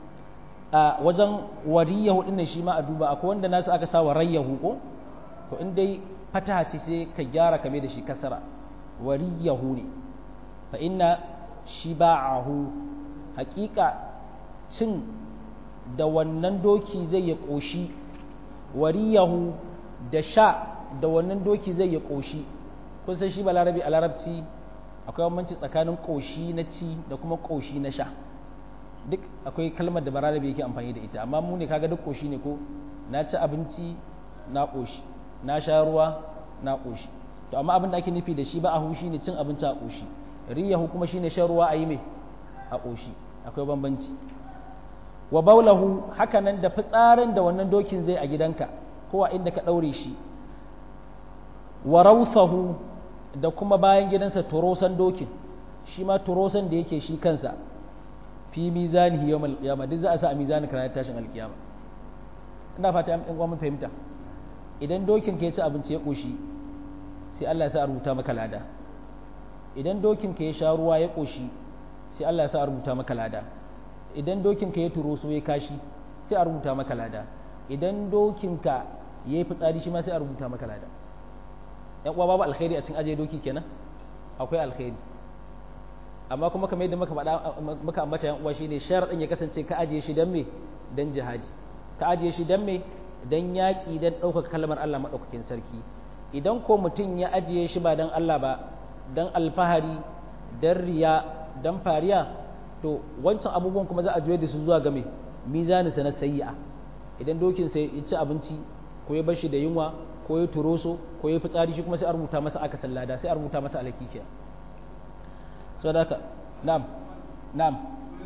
a wajen wariyahu din shi ma a duba akwai wanda nasu aka sa warayahu ko to in dai fataha ce sai ka gyara kame da shi kasara wariyahu ne fa inna shiba'ahu haƙiƙa cin da wannan doki zai ya ƙoshi wariyahu da sha da wannan doki zai ya ƙoshi kun san shi ba larabi a larabci akwai bambanci tsakanin ƙoshi na ci da kuma ƙoshi na sha duk akwai kalmar da balarabi yake amfani da ita amma mu ne kaga duk ƙoshi ne ko na ci abinci na ƙoshi na sha ruwa na ƙoshi to amma abin da ake nufi da shi ba a hushi ne cin abinci a ƙoshi riyahu kuma shine shan ruwa a yi mai a ƙoshi akwai bambanci wa baulahu haka nan da fitsarin da wannan dokin zai a gidanka ko a inda ka ɗaure shi wa rausahu da kuma bayan gidansa turosan dokin shi ma turosan da yake shi kansa fi mizanihi yawmal qiyamah duk za a sa a mizanin ranar tashin alkiyama ina fata an ɗan mun fahimta idan dokin ka ya ci abinci ya ƙoshi sai Allah ya sa a rubuta maka lada idan dokin ka ya sha ruwa ya ƙoshi sai Allah ya sa a rubuta maka lada idan dokin ka ya turo so ya kashi sai a rubuta maka lada idan dokin ka ya yi fitsari shi ma sai a rubuta maka lada yan uwa babu alkhairi a cikin ajiye doki kenan akwai alkhairi amma kuma kamar yadda muka faɗa muka ambata yan uwa shine sharadin ya kasance ka ajiye shi dan me dan jihadi ka ajiye shi dan me dan yaƙi dan ɗaukaka kalmar Allah maɗaukakin sarki idan ko mutum ya ajiye shi ba dan Allah ba dan alfahari dan riya dan fariya to wancan abubuwan kuma za a juye da su zuwa game mizaninsa na sayi'a idan dokin sai ya ci abinci ko ya bar shi da yunwa ko ya turoso ko ya fitsari shi kuma sai a rubuta masa aka sallada sai a rubuta masa alakikiya saboda haka na'am na'am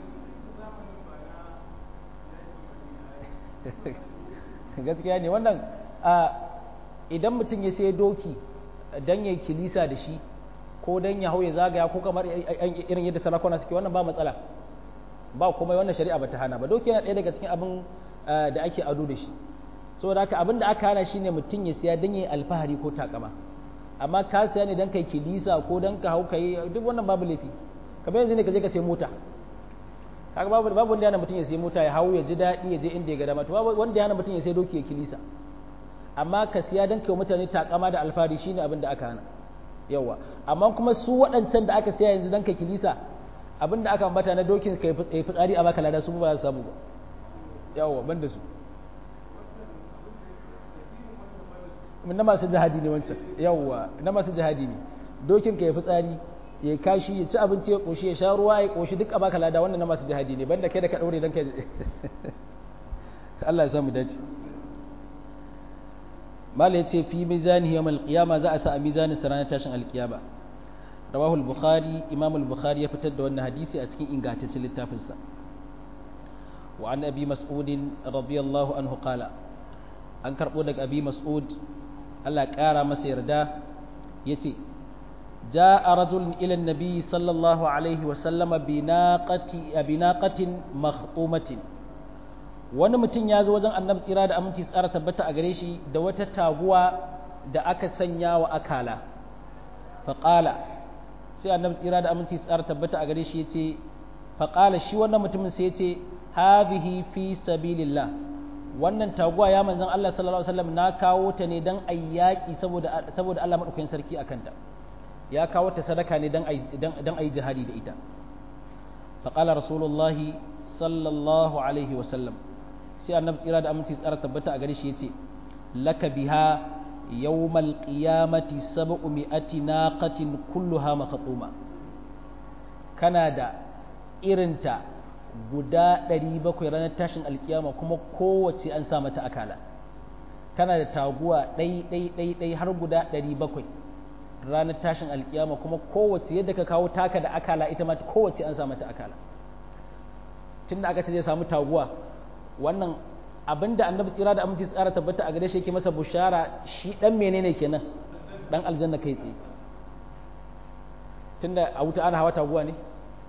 gaskiya ne wannan idan mutum ya sai doki dan ya kilisa da shi ko dan ya hau ya zagaya ko kamar irin yadda sarakuna suke wannan ba matsala ba kuma wannan shari'a bata hana ba doki yana ɗaya daga cikin abin da ake ado da shi saboda haka abin da aka hana shine mutum ya siya dan ya alfahari ko takama amma ka siya ne dan kai kilisa ko dan ka hau kai duk wannan babu laifi kamar yanzu ne ka je ka sai mota kaga babu babu wanda yana mutum ya sai mota ya hau ya ji daɗi ya je inda ya ga dama to babu wanda yana mutum ya sai doki ya kilisa amma ka siya dan kai mutane takama da alfahari shine abin da aka hana yawa amma kuma su waɗancan da aka siya yanzu dan kai kilisa abin da aka ambata na dokin kai fitsari a baka lada su ba za su samu ba yawa ban da su na masu jihadi ne wancan yawa na masu jihadi ne dokin ka ya fitsari ya kashi ya ci abinci ya koshi ya sha ruwa ya koshi duk a baka lada wannan na masu jihadi ne banda kai da ka daure dan kai Allah ya samu dace mala yace fi mizani yawmal qiyama za a sa a mizanin sa ranar tashin alkiyama rawahu al-bukhari imam al-bukhari ya fitar da wannan hadisi a cikin ingantaccen littafin sa wa an abi mas'ud radiyallahu anhu qala an karbo daga abi mas'ud Allah ya kara masa yarda yace جاء رجل إلى النبي صلى الله عليه وسلم بناقة بناقة مخطومة wani mutum ya zo wajen annabi tsira da aminci tsara tabbata a gare shi da wata taguwa da aka sanya wa akala faƙala sai annabi tsira da aminci tsara tabbata a gare shi ya ce faƙala shi wannan mutumin sai ya ce hadhihi fi sabilillah wannan taguwa ya manzon Allah sallallahu alaihi wasallam na kawo ta ne dan ayyaki saboda saboda Allah madaukakin sarki akan ta ya kawo ta sadaka ne dan dan ayi jihadi da ita faƙala rasulullahi sallallahu alaihi wasallam sai annabi tsira da aminci tsara tabbata a gare shi yace laka biha yawmal qiyamati sab'u mi'ati naqatin kulluha makhtuma kana da irinta guda 700 ranar tashin alkiyama kuma kowace an sa mata akala kana da taguwa ɗai ɗai ɗai ɗai har guda 700 ranar tashin alkiyama kuma kowace yadda ka kawo taka da akala ita ma kowace an sa mata akala tunda aka ce zai samu taguwa wannan abinda annabi tsira da aminci tsara tabbata a gare shi yake masa bushara shi dan menene kenan dan aljanna kai tsaye tunda a wuta ana hawa taguwa ne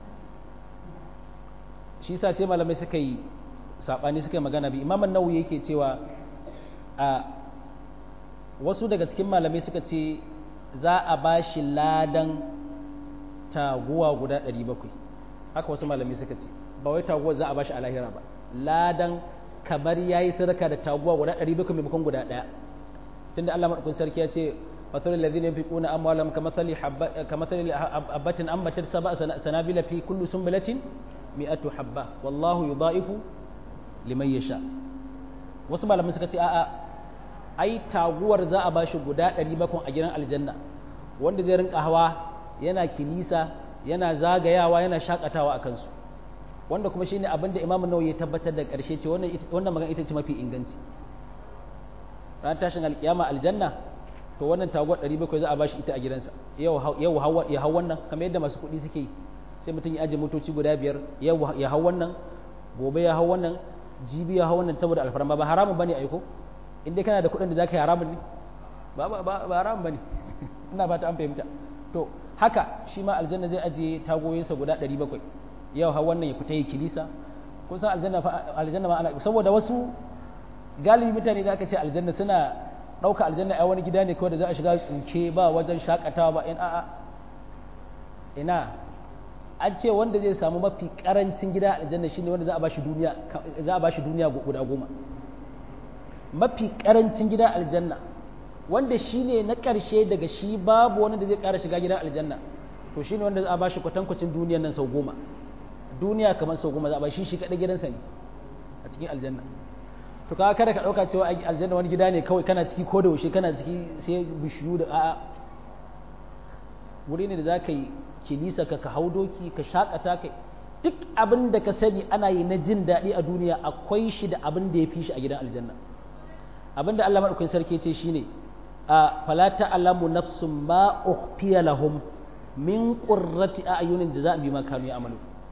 shi yasa sai malamai suka yi sabani suka yi magana bi imam an-nawawi yake cewa a wasu daga cikin malamai suka ce za a bashi ladan taguwa guda 700 haka wasu malamai suka ce ba wai taguwa za a bashi a lahira ba ladan kamar ya yi sadaka da taguwa guda ɗari bakwai maimakon guda ɗaya tunda Allah maɗaukun sarki ya ce fatar lalzin ya fi ƙuna amwalam kamathali habbatin ambatar saba sanabila fi kullu sumbulatin mi'atu habba wallahu yudha'ifu liman yasha wasu malamin suka ce a'a ai taguwar za a bashi guda ɗari bakwai a gidan aljanna wanda zai rinka hawa yana kilisa yana zagayawa yana shakatawa a kansu wanda kuma shine abin da Imam Nawawi ya tabbatar da ƙarshe ce wannan wannan magana ita ce mafi inganci ran tashin alkiyama aljanna to wannan taguwar 700 za a bashi ita a gidansa yau ya hau wannan kamar yadda masu kuɗi suke yi sai mutum ya ajiye motoci guda biyar yau ya hau wannan gobe ya hau wannan jibi ya hau wannan saboda alfarma ba haramun bane aiko in dai kana da kuɗin da zaka yi haramun ne ba ba ba haramun bane ina ba ta an fahimta to haka shi ma aljanna zai ajiye tagoyinsa guda 700 yau hau wannan ya fita yi kilisa kun san aljanna aljanna ma ana saboda wasu galibi mutane da aka ce aljanna suna ɗauka aljanna a wani gida ne kawai da za a shiga tsuke ba wajen shakatawa ba in a'a ina an ce wanda zai samu mafi karancin gida aljanna shine wanda za a bashi duniya za a bashi duniya guda goma mafi karancin gida aljanna wanda shine na ƙarshe daga shi babu wani da zai ƙara shiga gidan aljanna to shine wanda za a bashi kwatankwacin duniyan nan sau goma duniya kamar sau goma za a bashi shi kaɗai gidansa ne a cikin aljanna to ka kada ka ɗauka cewa aljanna wani gida ne kawai kana ciki ko da yaushe kana ciki sai bishiyu da a'a wuri ne da za ka yi kilisa ka ka hau doki ka shakata kai duk abin da ka sani ana yi na jin daɗi a duniya akwai shi da abin da ya fi shi a gidan aljanna abin da Allah maɗaukakin sarki ce shine a fala ta'lamu nafsun ma ukhfiya lahum min qurrati a'yunin jaza'an bima kanu ya'malu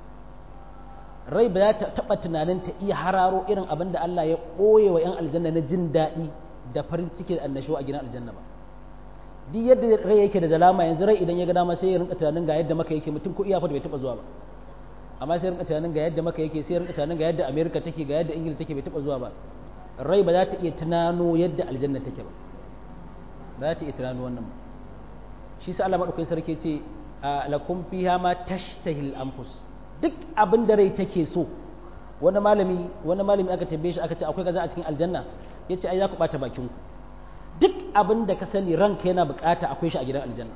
rai ba za ta taɓa tunanin ta iya hararo irin abin da Allah ya ɓoye wa 'yan aljanna na jin daɗi da farin ciki da annashuwa a gidan aljanna ba duk yadda rai yake da zalama yanzu rai idan ya ga dama sai ya rinka tunanin ga yadda maka yake mutum ko iya fa bai taɓa zuwa ba amma sai rinka tunanin ga yadda maka yake sai rinka tunanin ga yadda America take ga yadda Ingila take bai taɓa zuwa ba rai ba za ta iya tunano yadda aljanna take ba ba za ta iya tunano wannan ba shi sa Allah madaukakin sarki ce lakum fiha ma tashtahil anfus duk abin da rai take so wani malami wani malami aka tambaye shi aka ce akwai kaza a cikin aljanna yace ai za ku bata bakin ku duk abin da ka sani ranka yana bukata akwai shi a gidan aljanna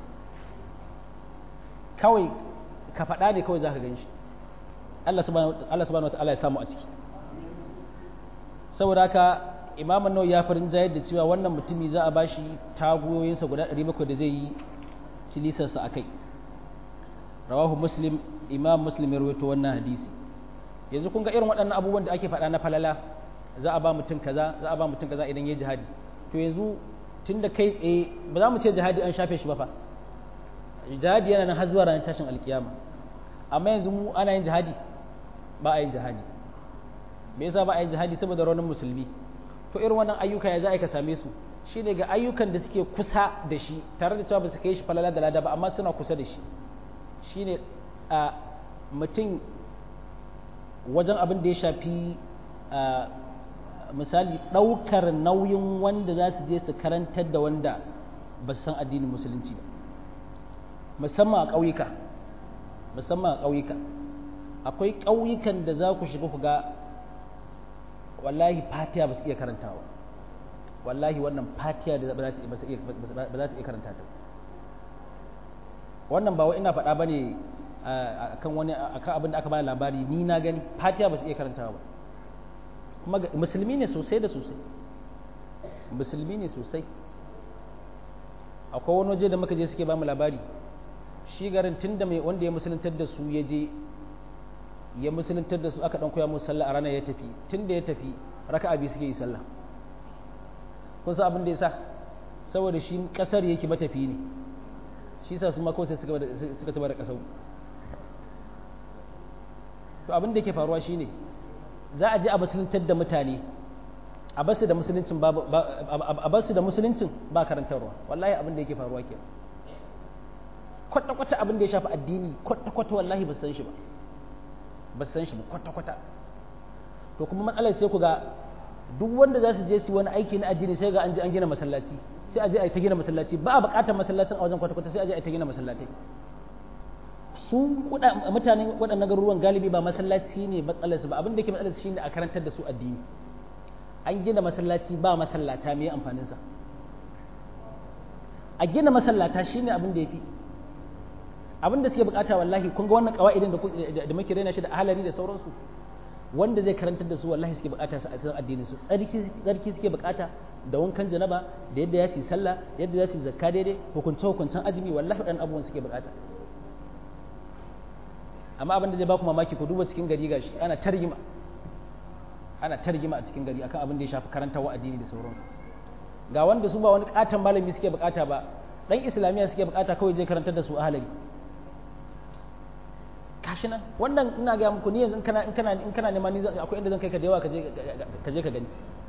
kawai ka faɗa ne kawai zaka gan shi Allah subhanahu Allah subhanahu wataala ya samu a ciki saboda haka Imam an ya farin jayar da cewa wannan mutumi za a bashi tagoyoyinsa guda 700 da zai yi kilisarsa akai rawahu muslim imam muslim ya rawaito wannan hadisi yanzu kun ga irin waɗannan abubuwan da ake faɗa na falala za a ba mutum kaza za a ba mutum kaza idan ya jihadi to yanzu tunda kai tsaye ba za mu ce jihadi an shafe shi ba fa jihadi yana nan har zuwa ranar tashin alkiyama amma yanzu mu ana yin jihadi ba a yin jihadi me yasa ba a yin jihadi saboda raunin musulmi to irin wannan ayyuka ya za a ka same su shine ga ayyukan da suke kusa da shi tare da cewa ba su kai shi falala da lada ba amma suna kusa da shi shine a mutum wajen abin da ya shafi misali ɗaukar nauyin wanda za su je su karantar da wanda ba su san addinin musulunci ba musamman a ƙauyuka musamman a ƙauyuka akwai ƙauyukan da za ku shiga ku ga wallahi fatiya ba su iya karantawa wallahi wannan fatiya da ba za su iya karanta ta wannan ba wa ina faɗa ba ne akan wani akan abin da aka bani labari ni na gani fatiha ba su iya karantawa ba kuma musulmi ne sosai da sosai musulmi ne sosai akwai wani waje da muka je suke ba mu labari shi garin tun da mai wanda ya musuluntar da su ya je ya musuluntar da su aka dan koya musu sallah a ranar ya tafi tun da ya tafi raka'a biyu suke yi sallah kun san abin da ya sa saboda shi kasar yake matafi ne shi sa su ma kawai sai suka taba da kasau to abin da yake faruwa shine za a je a musuluntar da mutane a basu da musuluncin ba a basu da musuluncin ba karantarwa wallahi abin da yake faruwa ke kwata kwata abin da ya shafi addini kwata kwata wallahi ba san shi ba ba san shi ba kwata kwata to kuma matsalar sai ku ga duk wanda za su je su wani aiki na addini sai ga an je an gina masallaci sai a je a ta gina masallaci ba a buƙatar masallacin a wajen kwata kwata sai a je a ta gina masallatai su mutanen waɗannan garuruwan galibi ba masallaci ne matsalarsu ba abin da ke matsalarsu shine a karantar da su addini an gina masallaci ba masallata mai amfaninsa a gina masallata shine abin da ya fi abin da suke bukata wallahi kun ga wannan kawa'idin da muke raina shi da ahalari da sauransu wanda zai karantar da su wallahi suke bukata su a cikin addinin su tsarki suke bukata da wankan janaba da yadda ya su sallah da yadda ya su zakka daidai hukunce hukuncen azumi wallahi waɗannan abubuwan suke bukata amma abin da zai baku mamaki ku duba cikin gari gashi ana targima ana targima a cikin gari akan abin da ya shafi karantarwa addini da sauran ga wanda su ba wani katon malami suke bukata ba dan islamiyya suke bukata kawai je karantar da su ahalari kashi nan wannan ina ga muku ni yanzu in kana in kana in kana neman ni akwai inda zan kai ka da yawa ka je ka je ka gani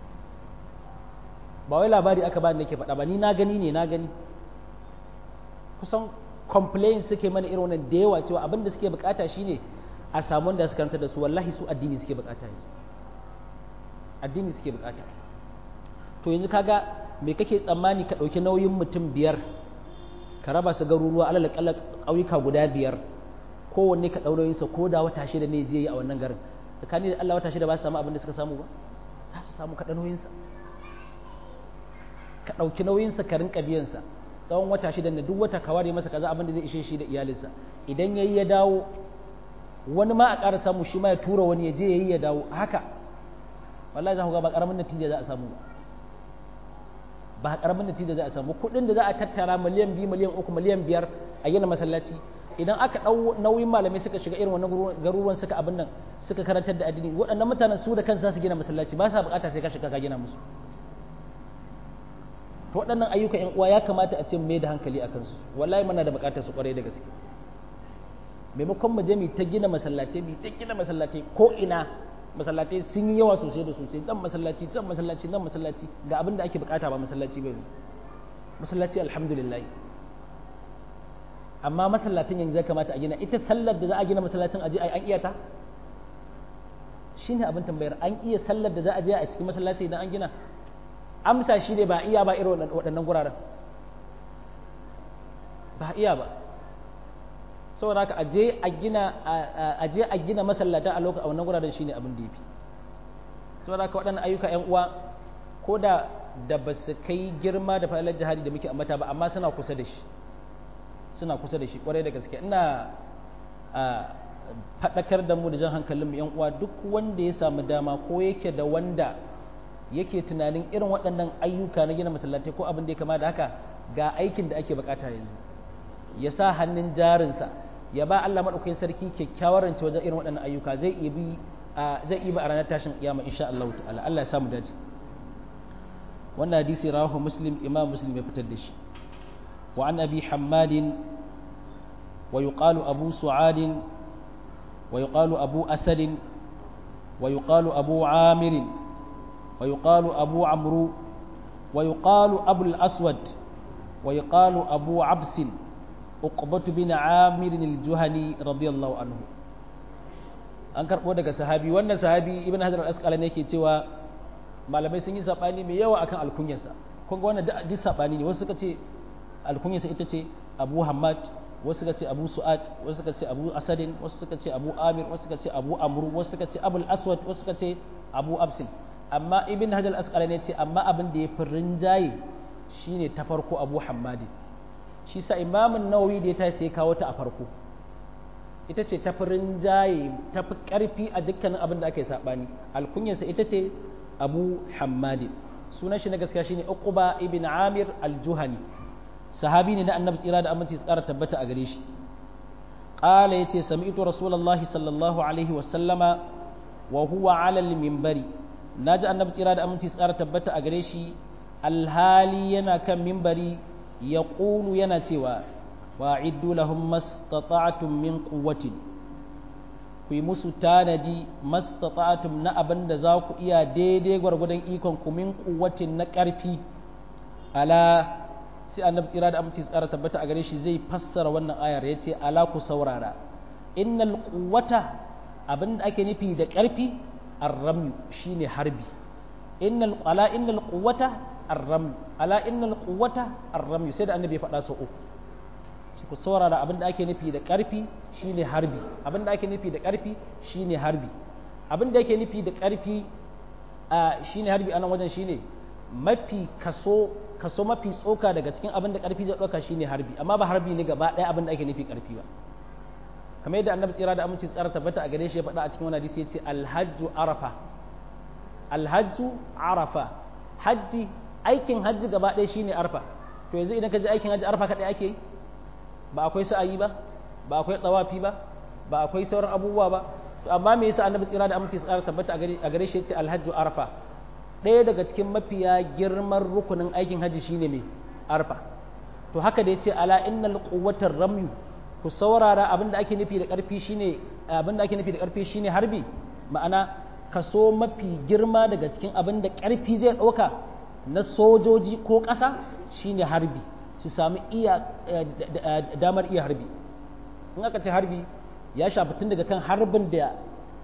ba wai labari aka bani nake faɗa ba ni na gani ne na gani kusan complain suke mana irin wannan da yawa cewa abin da suke bukata shine a samu wanda su karanta da su wallahi su addini suke bukata ne addini suke bukata to yanzu kaga me kake tsammani ka ɗauki nauyin mutum biyar ka raba su garuruwa alal kalla ƙauyuka guda biyar kowanne ka ɗau sa ko da wata shida ne je yi a wannan garin tsakani da Allah wata shida ba su samu abin da suka samu ba za su samu ka nauyinsa ka ɗauki nauyinsa ka rinka biyansa tsawon wata shida da duk wata ka ware masa kaza abin da zai ishe shi da iyalinsa idan yayi ya dawo wani ma a ƙara samu shi ma ya tura wani ya je yayi ya dawo haka wallahi za ku ga ba ƙaramin natija za a samu ba ba ƙaramin natija za a samu kuɗin da za a tattara miliyan biyu miliyan uku miliyan biyar a gina masallaci idan aka ɗau nauyin malamai suka shiga irin wannan garuruwan suka abin nan suka karantar da addini waɗannan mutanen su da kansu za su gina masallaci ba sa buƙata sai ka shiga ka gina musu to waɗannan ayyuka ƴan uwa ya kamata a ce mai da hankali a kansu wallahi muna da buƙatar su ƙwarai da gaske maimakon mu je mu ta gina masallatai mu ta gina masallatai ko ina masallatai sun yi yawa sosai da sosai dan masallaci can masallaci nan masallaci ga abin da ake buƙata ba masallaci ba masallaci alhamdulillah amma masallatin yanzu ya kamata a gina ita sallar da za a gina masallacin aje ai an iya ta shine abin tambayar an iya sallar da za a je a cikin masallaci idan an gina amsa shi ne ba iya ba irin waɗannan guraren ba iya ba saboda haka aje a gina aje a gina masallata a lokacin wannan guraren shine abin da yafi saboda haka waɗannan ayyuka ƴan uwa ko da da ba su kai girma da falalar jihadi da muke ambata ba amma suna kusa da shi suna kusa da shi kwarai da gaske ina faɗakar da mu da jan hankalin mu yan uwa duk wanda ya samu dama ko yake da wanda yake tunanin irin waɗannan ayyuka na gina masallatai ko abin da ya kama da haka ga aikin da ake bukata yanzu ya sa hannun jarinsa ya ba Allah maɗaukakin sarki kyakkyawar rance wajen irin waɗannan ayyuka zai iya bi zai iya a ranar tashin kiyama insha Allah ta'ala Allah ya samu dace wannan hadisi rawahu muslim imam muslim ya fitar da shi وعن أبي حماد ويقال أبو سعاد ويقال أبو أسد ويقال أبو عامر ويقال أبو عمرو ويقال أبو الأسود ويقال أبو عبس عقبة بن عامر الجهني رضي الله عنه an karɓo daga sahabi wannan sahabi ibn hajar al-asqalani yake cewa malamai sun yi sabani mai yawa akan alkunyarsa kun ga wannan duk sabani ne wasu suka ce alkunyarsa ita ce abu hamad wasu suka ce abu su'ad wasu suka ce abu asadin wasu suka ce abu amir wasu suka ce abu amru wasu suka ce abul aswad wasu suka ce abu absin amma ibn hajar asqala ne ce amma abin da ya fi rinjaye shine ta farko abu hamadi shi sa imamun nawawi da ya tashi sai kawo ta a farko ita ce ta fi rinjaye ta fi karfi a dukkanin abin da ake sabani alkunyarsa ita ce abu hamadi sunan shi na gaskiya shine uquba ibn amir al-juhani sahabi ne na annabi tsira da aminci su ƙara tabbata a gare shi ƙala ya ce sami'tu rasulallahi sallallahu alaihi wasallama wa huwa alal mimbari na ji annabi tsira da aminci su ƙara tabbata a gare shi alhali yana kan mimbari ya ƙulu yana cewa wa iddu lahum mastata'tum min quwwatin ku yi musu tanadi mastata'tum na abin da za ku iya daidai gwargwadon ikon ku min quwwatin na ƙarfi ala sai annabi tsira da aminci tsara tabbata a gare shi zai fassara wannan ayar ya ce ala ku saurara innal quwwata abinda ake nufi da ƙarfi arram shine harbi innal ala innal quwwata arram ala innal quwwata arram sai da annabi ya faɗa sau uku shi ku saurara abinda ake nufi da ƙarfi shine harbi abinda ake nufi da ƙarfi shine harbi abinda ake nufi da ƙarfi shine harbi anan wajen shine mafi kaso kaso mafi tsoka daga cikin abin da ƙarfi zai ɗauka shine harbi amma ba harbi ne gaba ɗaya abin da ake nufi ƙarfi ba kamar yadda annabi tsira da aminci tsara tabbata a gare shi ya faɗa a cikin wani hadisi ya ce alhajju arafa alhajju arafa hajji aikin hajji gaba ɗaya shine arfa to yanzu idan ka je aikin hajji arfa kaɗai ake yi ba akwai sa'ayi ba ba akwai tsawafi ba ba akwai sauran abubuwa ba to amma me yasa annabi tsira da aminci tsara tabbata a gare shi ya ce alhajju arafa ɗaya daga cikin mafiya girman rukunin aikin hajji shine mai arfa to haka da ya ce ala innal quwwatar ramyu ku saurara abin da ake nufi da ƙarfi shine abin da ake nufi da ƙarfi shine harbi ma'ana kaso mafi girma daga cikin abin da ƙarfi zai ɗauka na sojoji ko ƙasa shine harbi su sami iya damar iya harbi in aka ce harbi ya shafi tun daga kan harbin da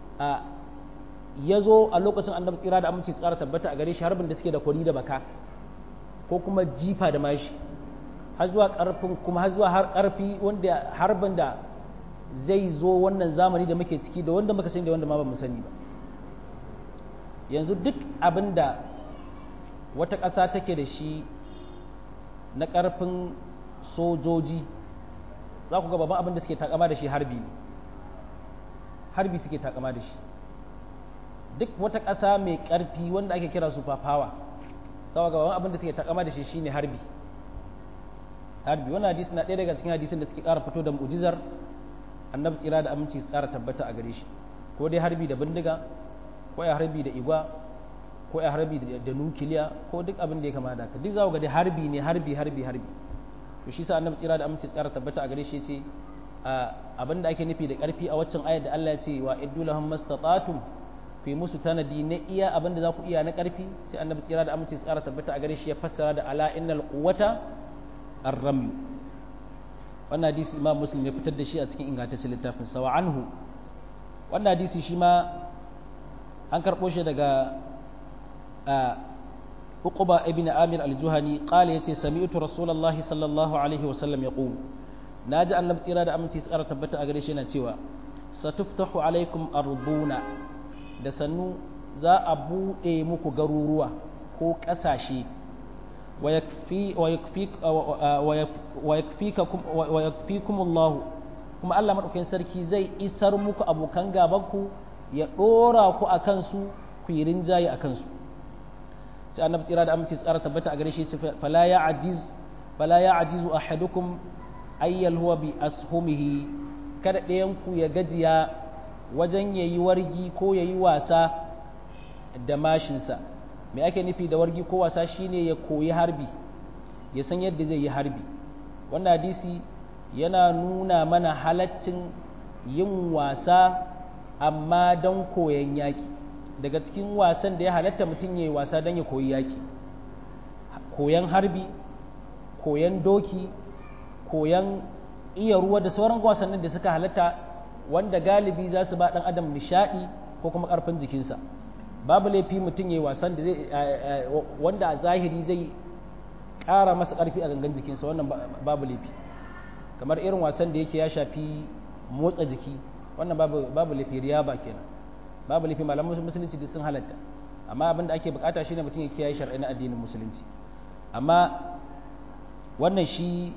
ya zo a lokacin annabi tsira da aminci tsara tabbata a gare shi harbin da suke da kwari da baka ko kuma jifa da mashi har zuwa karfin kuma har zuwa har karfi wanda harbin da zai zo wannan zamani da muke ciki da wanda muka sani da wanda ma ba mu sani ba yanzu duk abin da wata ƙasa take da shi na ƙarfin sojoji za ku ga babban abin da suke takama da shi harbi ne harbi suke takama da shi duk wata ƙasa mai ƙarfi wanda ake kira super power za ku ga babban abin da suke takama da shi shine harbi harbi wannan hadisi na ɗaya daga cikin hadisin da suke ƙara fito da mu'jizar annabi tsira da aminci su ƙara tabbata a gare shi ko dai harbi da bindiga ko ya harbi da igwa ko ya harbi da nukiliya ko duk abin da ya kama da haka duk za ku ga dai harbi ne harbi harbi harbi to shi sa annabi tsira da aminci tsara tabbata a gare shi ce abin da ake nufi da karfi a waccan ayar da Allah ya ce wa iddu lahum mastata'tum fi musu tanadi na iya abin da za ku iya na karfi sai annabi tsira da aminci tsara tabbata a gare shi ya fassara da ala innal quwwata ar-ramy wannan hadisi imam muslim ya fitar da shi a cikin ingantaccen littafin sa wa anhu wannan hadisi shi ma an karɓo shi daga uquba ibn amir al-juhani qala yace sami'tu rasulullahi sallallahu alaihi wa sallam yaqul naji annabi tsira da aminci tsara tabbata a gare shi yana cewa satuftahu alaikum arduna da sannu za a bude muku garuruwa ko kasashe wa yakfi wa yakfi wa yakfikakum wa yakfikum Allah kuma Allah madaukakin sarki zai isar muku abokan gabanku ya dora ku akan su ku yi rinjaye akan su sai annabi tsira da aminci tsara tabbata a gare shi fala ya ajiz fala ya ajizu ahadukum ayyal huwa bi ashumihi kada ɗayan ku ya gajiya wajen yayi wargi ko yayi wasa da mashinsa me ake nufi da wargi ko wasa shine ya koyi harbi ya san yadda zai yi harbi wannan hadisi yana nuna mana halaccin yin wasa amma don koyon yaki daga cikin wasan da ya halatta mutum ya yi wasa don ya koyi yaƙi koyan harbi koyan doki koyan iya ruwa da sauran wasannin da suka halatta wanda galibi za su ba ɗan adam nishaɗi ko kuma ƙarfin jikinsa babu laifi mutum ya yi wasan da zai wanda a zahiri zai ƙara masa ƙarfi a gangan jikinsa wannan babu laifi kamar irin wasan da yake ya shafi motsa jiki wannan babu laifi riyaba kenan babu laifi malaman musulunci duk sun halatta amma abin da ake bukata shine mutum ya kiyaye shar'i na addinin musulunci amma wannan shi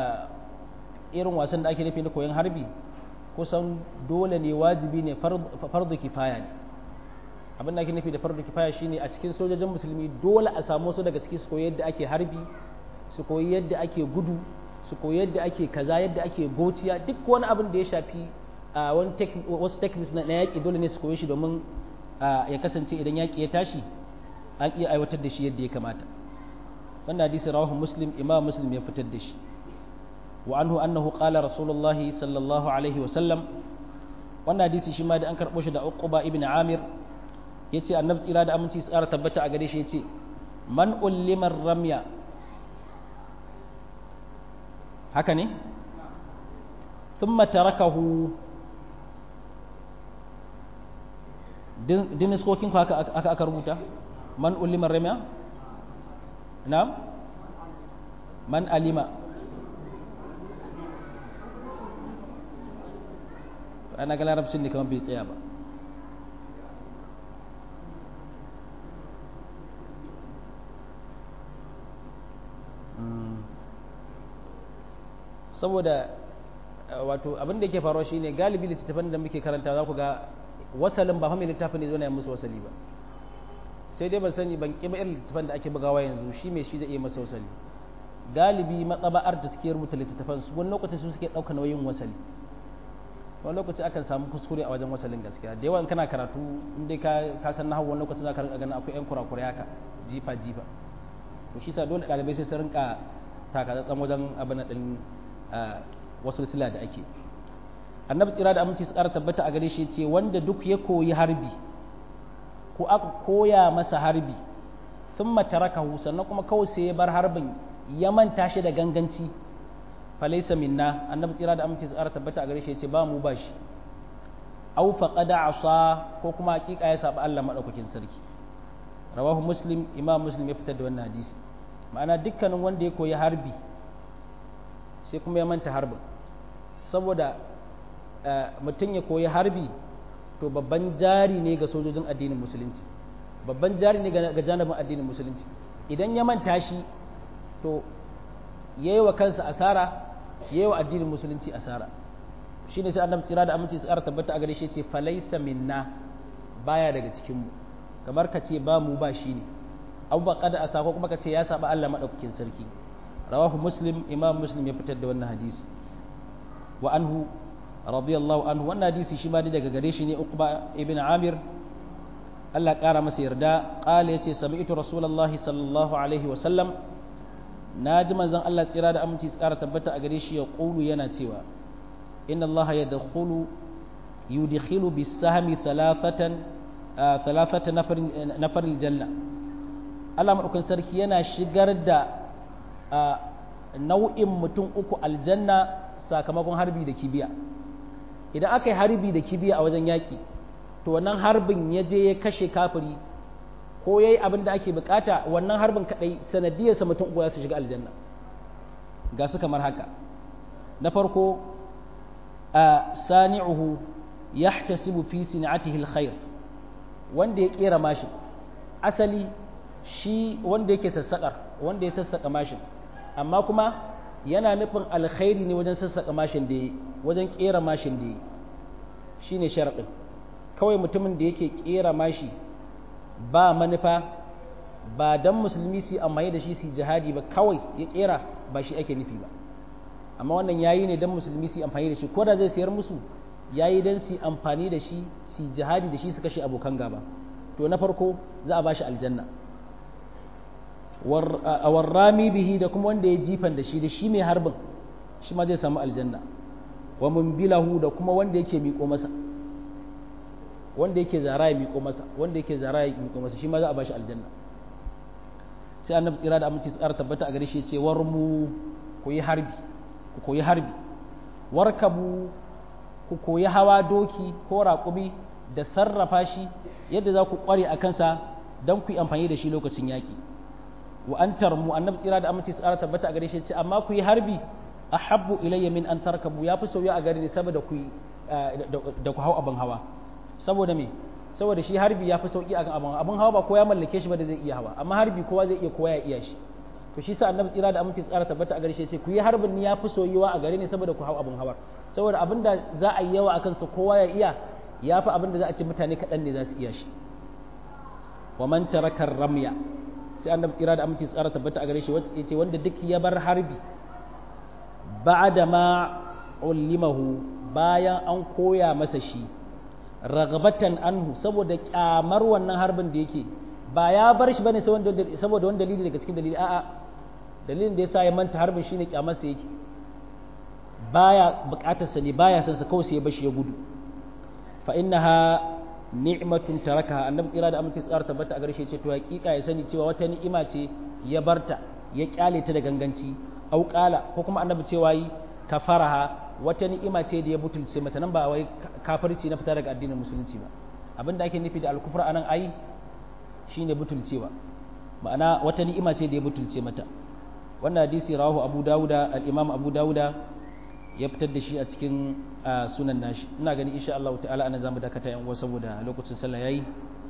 irin wasan da ake nufi na koyon harbi kusan dole ne wajibi ne fardu kifaya ne abin da ake nufi da fardu kifaya shine a cikin sojojin musulmi dole a samu su daga ciki su koyi yadda ake harbi su koyi yadda ake gudu su koyi yadda ake kaza yadda ake gociya duk wani abin da ya shafi wasu techniques na yaƙi dole ne su koyi shi domin ya kasance idan yaƙi ya tashi an iya aiwatar da shi yadda ya kamata wannan hadisi rawahu muslim imam muslim ya fitar da shi wa anhu annahu qala rasulullahi sallallahu alaihi wa sallam wannan hadisi shi ma da an karɓo shi da uquba ibn amir yace annabi tsira da aminci su ƙara tabbata a gare shi yace man ullimar ramya haka ne ثم تركه din iskokin ku aka aka rubuta man ulima ramiya na'am man alima ana ga larabcin ne kamar bai tsaya ba saboda wato abin da yake faruwa shine galibi littattafan da muke karanta za ku ga wasalin ba fa mai littafin ne zo na musu wasali ba sai dai ban sani ban kima irin littattafan da ake bugawa yanzu shi mai shi zai iya masa wasali galibi matsaba'ar da suke rubuta littattafan su wani lokacin su suke ɗauka nauyin wasali wani lokaci akan samu kuskure a wajen wasalin gaskiya da yawan kana karatu in dai ka san nahawu wani lokaci za ka rinka ganin akwai yan kurakurai haka jifa jifa to shi sa dole ɗalibai sai su rinka takatsatsan wajen abin din wasu sila da ake annabi tsira da aminci su ƙara tabbata a gare shi ce wanda duk ya koyi harbi ko aka koya masa harbi sun matarakahu sannan kuma kawai sai ya bar harbin ya manta shi da ganganci falaisa minna annabi tsira da aminci su ƙara tabbata a gare shi ce ba mu ba shi au faqada asa ko kuma hakika ya saba Allah madaukakin sarki rawahu muslim imam muslim ya fitar da wannan hadisi ma'ana dukkanin wanda ya koyi harbi sai kuma ya manta harbin saboda mutum ya koyi harbi to babban jari ne ga sojojin addinin musulunci babban jari ne ga janibin addinin musulunci idan ya manta shi to ya yi wa kansa asara ya yi wa addinin musulunci asara shi ne sai annabi tsira da aminci tsara tabbata a gare shi ce falaisa minna baya daga cikinmu kamar ka ce ba mu ba shi ne abu ba kada asa ko kuma ka ce ya saba Allah madaukakin sarki rawahu muslim imam muslim ya fitar da wannan hadisi wa anhu radiyallahu anhu wannan hadisi shi ma daga gare shi ne uqba ibn amir Allah kara masa yarda qala yace sami'tu rasulullahi sallallahu alaihi wa sallam naji manzon Allah tsira da aminci tsara tabbata a gare shi ya qulu yana cewa inna Allah yadkhulu yudkhilu bis-sahmi thalathatan thalathata nafarin janna Allah madaukakin sarki yana shigar da nau'in mutum uku aljanna sakamakon harbi da kibiya idan aka yi harbi da kibiya a wajen yaƙi to wannan harbin ya je ya kashe kafiri ko ya yi abin da ake bukata wannan harbin kaɗai sanadiyarsa mutum uku za su shiga aljanna ga su kamar haka na farko a sani'uhu yahtasibu fi sin'atihi alkhair wanda ya kera mashin asali shi wanda yake sassaƙar wanda ya sassaƙa mashin amma kuma yana nufin alkhairi ne wajen sassaƙa mashin da yi wajen ƙera mashin da yi shi ne sharaɗin kawai mutumin da yake ƙera mashi ba manufa ba don musulmi su amfani da shi su jihadi ba kawai ya ƙera ba shi ake nufi ba amma wannan yayi ne don musulmi su amfani da shi ko da zai sayar musu yayi don su amfani da shi su jihadi da shi su kashe abokan gaba to na farko za a ba shi aljanna a warrami bihi da kuma wanda ya jifan da shi da shi mai harbin shi ma zai samu aljanna wa mumbilahu da kuma wanda yake miƙo masa wanda yake zara ya miƙo masa wanda yake zara ya miƙo masa shi ma za a bashi aljanna sai annabi tsira da aminci tsara tabbata a gare shi ce war mu ku yi harbi ku koyi harbi warkabu ku koyi hawa doki ko raƙumi da sarrafa shi yadda za ku ƙware a kansa don ku yi amfani da shi lokacin yaƙi wa an tarmu annabi tsira da aminci tsara tabbata a gare shi ce amma ku yi harbi ahabbu ilayya min an tarkabu ya fi sauya a gare ni saboda ku da ku hau abin hawa saboda me saboda shi harbi ya fi sauki akan abin abin hawa ba kowa ya mallake shi ba da zai iya hawa amma harbi kowa zai iya kowa ya iya shi to shi sa annabi tsira da aminci tsara tabbata a gare shi ce ku yi harbin ni ya fi soyuwa a gare ni saboda ku hau abin hawa saboda abin da za a yi yawa akan sa kowa ya iya ya fi abin da za a ce mutane kaɗan ne za su iya shi wa man taraka ramya sai annabi tsira da aminci tsara tabbata a gare shi ya ce wanda duk ya bar harbi ba'da ma ullimahu bayan an koya masa shi ragabatan anhu saboda kyamar wannan harbin da yake ba ya bar shi bane saboda wani dalili daga cikin dalili a'a dalilin da yasa ya manta harbin shine kyamar sa yake baya bukatar sa ne baya son sa kawai sai ya bashi ya gudu fa innaha ni'matun tarakaha annabi tsira da amince tsara tabbata a garshe ce to hakika ya sani cewa wata ni'ima ce ya barta ya kyale ta da ganganci au qala ko kuma annabi cewa yi kafaraha wata ni'ima ce da ya butulce mata nan ba wai kafirci na fita daga addinin musulunci ba abinda ake nufi da alkufra anan ai shine butulcewa ma'ana wata ni'ima ce da ya butulce mata wannan hadisi rawahu abu dauda al-imam abu dauda ya fitar da shi a cikin sunan nashi ina gani insha Allah ta'ala anan zamu dakata yan uwa saboda lokacin sallah yayi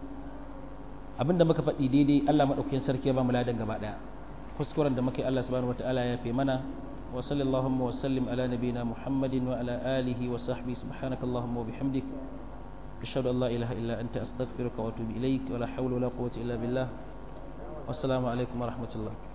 abinda muka faɗi daidai Allah madaukakin sarki ya ba mu ladan gaba daya kuskuren da muka yi Allah subhanahu wataala ya fi mana وصلى اللهم وسلم على نبينا محمد وعلى آله وصحبه سبحانك اللهم وبحمدك أشهد أن لا إله إلا أنت أستغفرك وأتوب إليك ولا حول ولا قوة إلا بالله والسلام عليكم ورحمة الله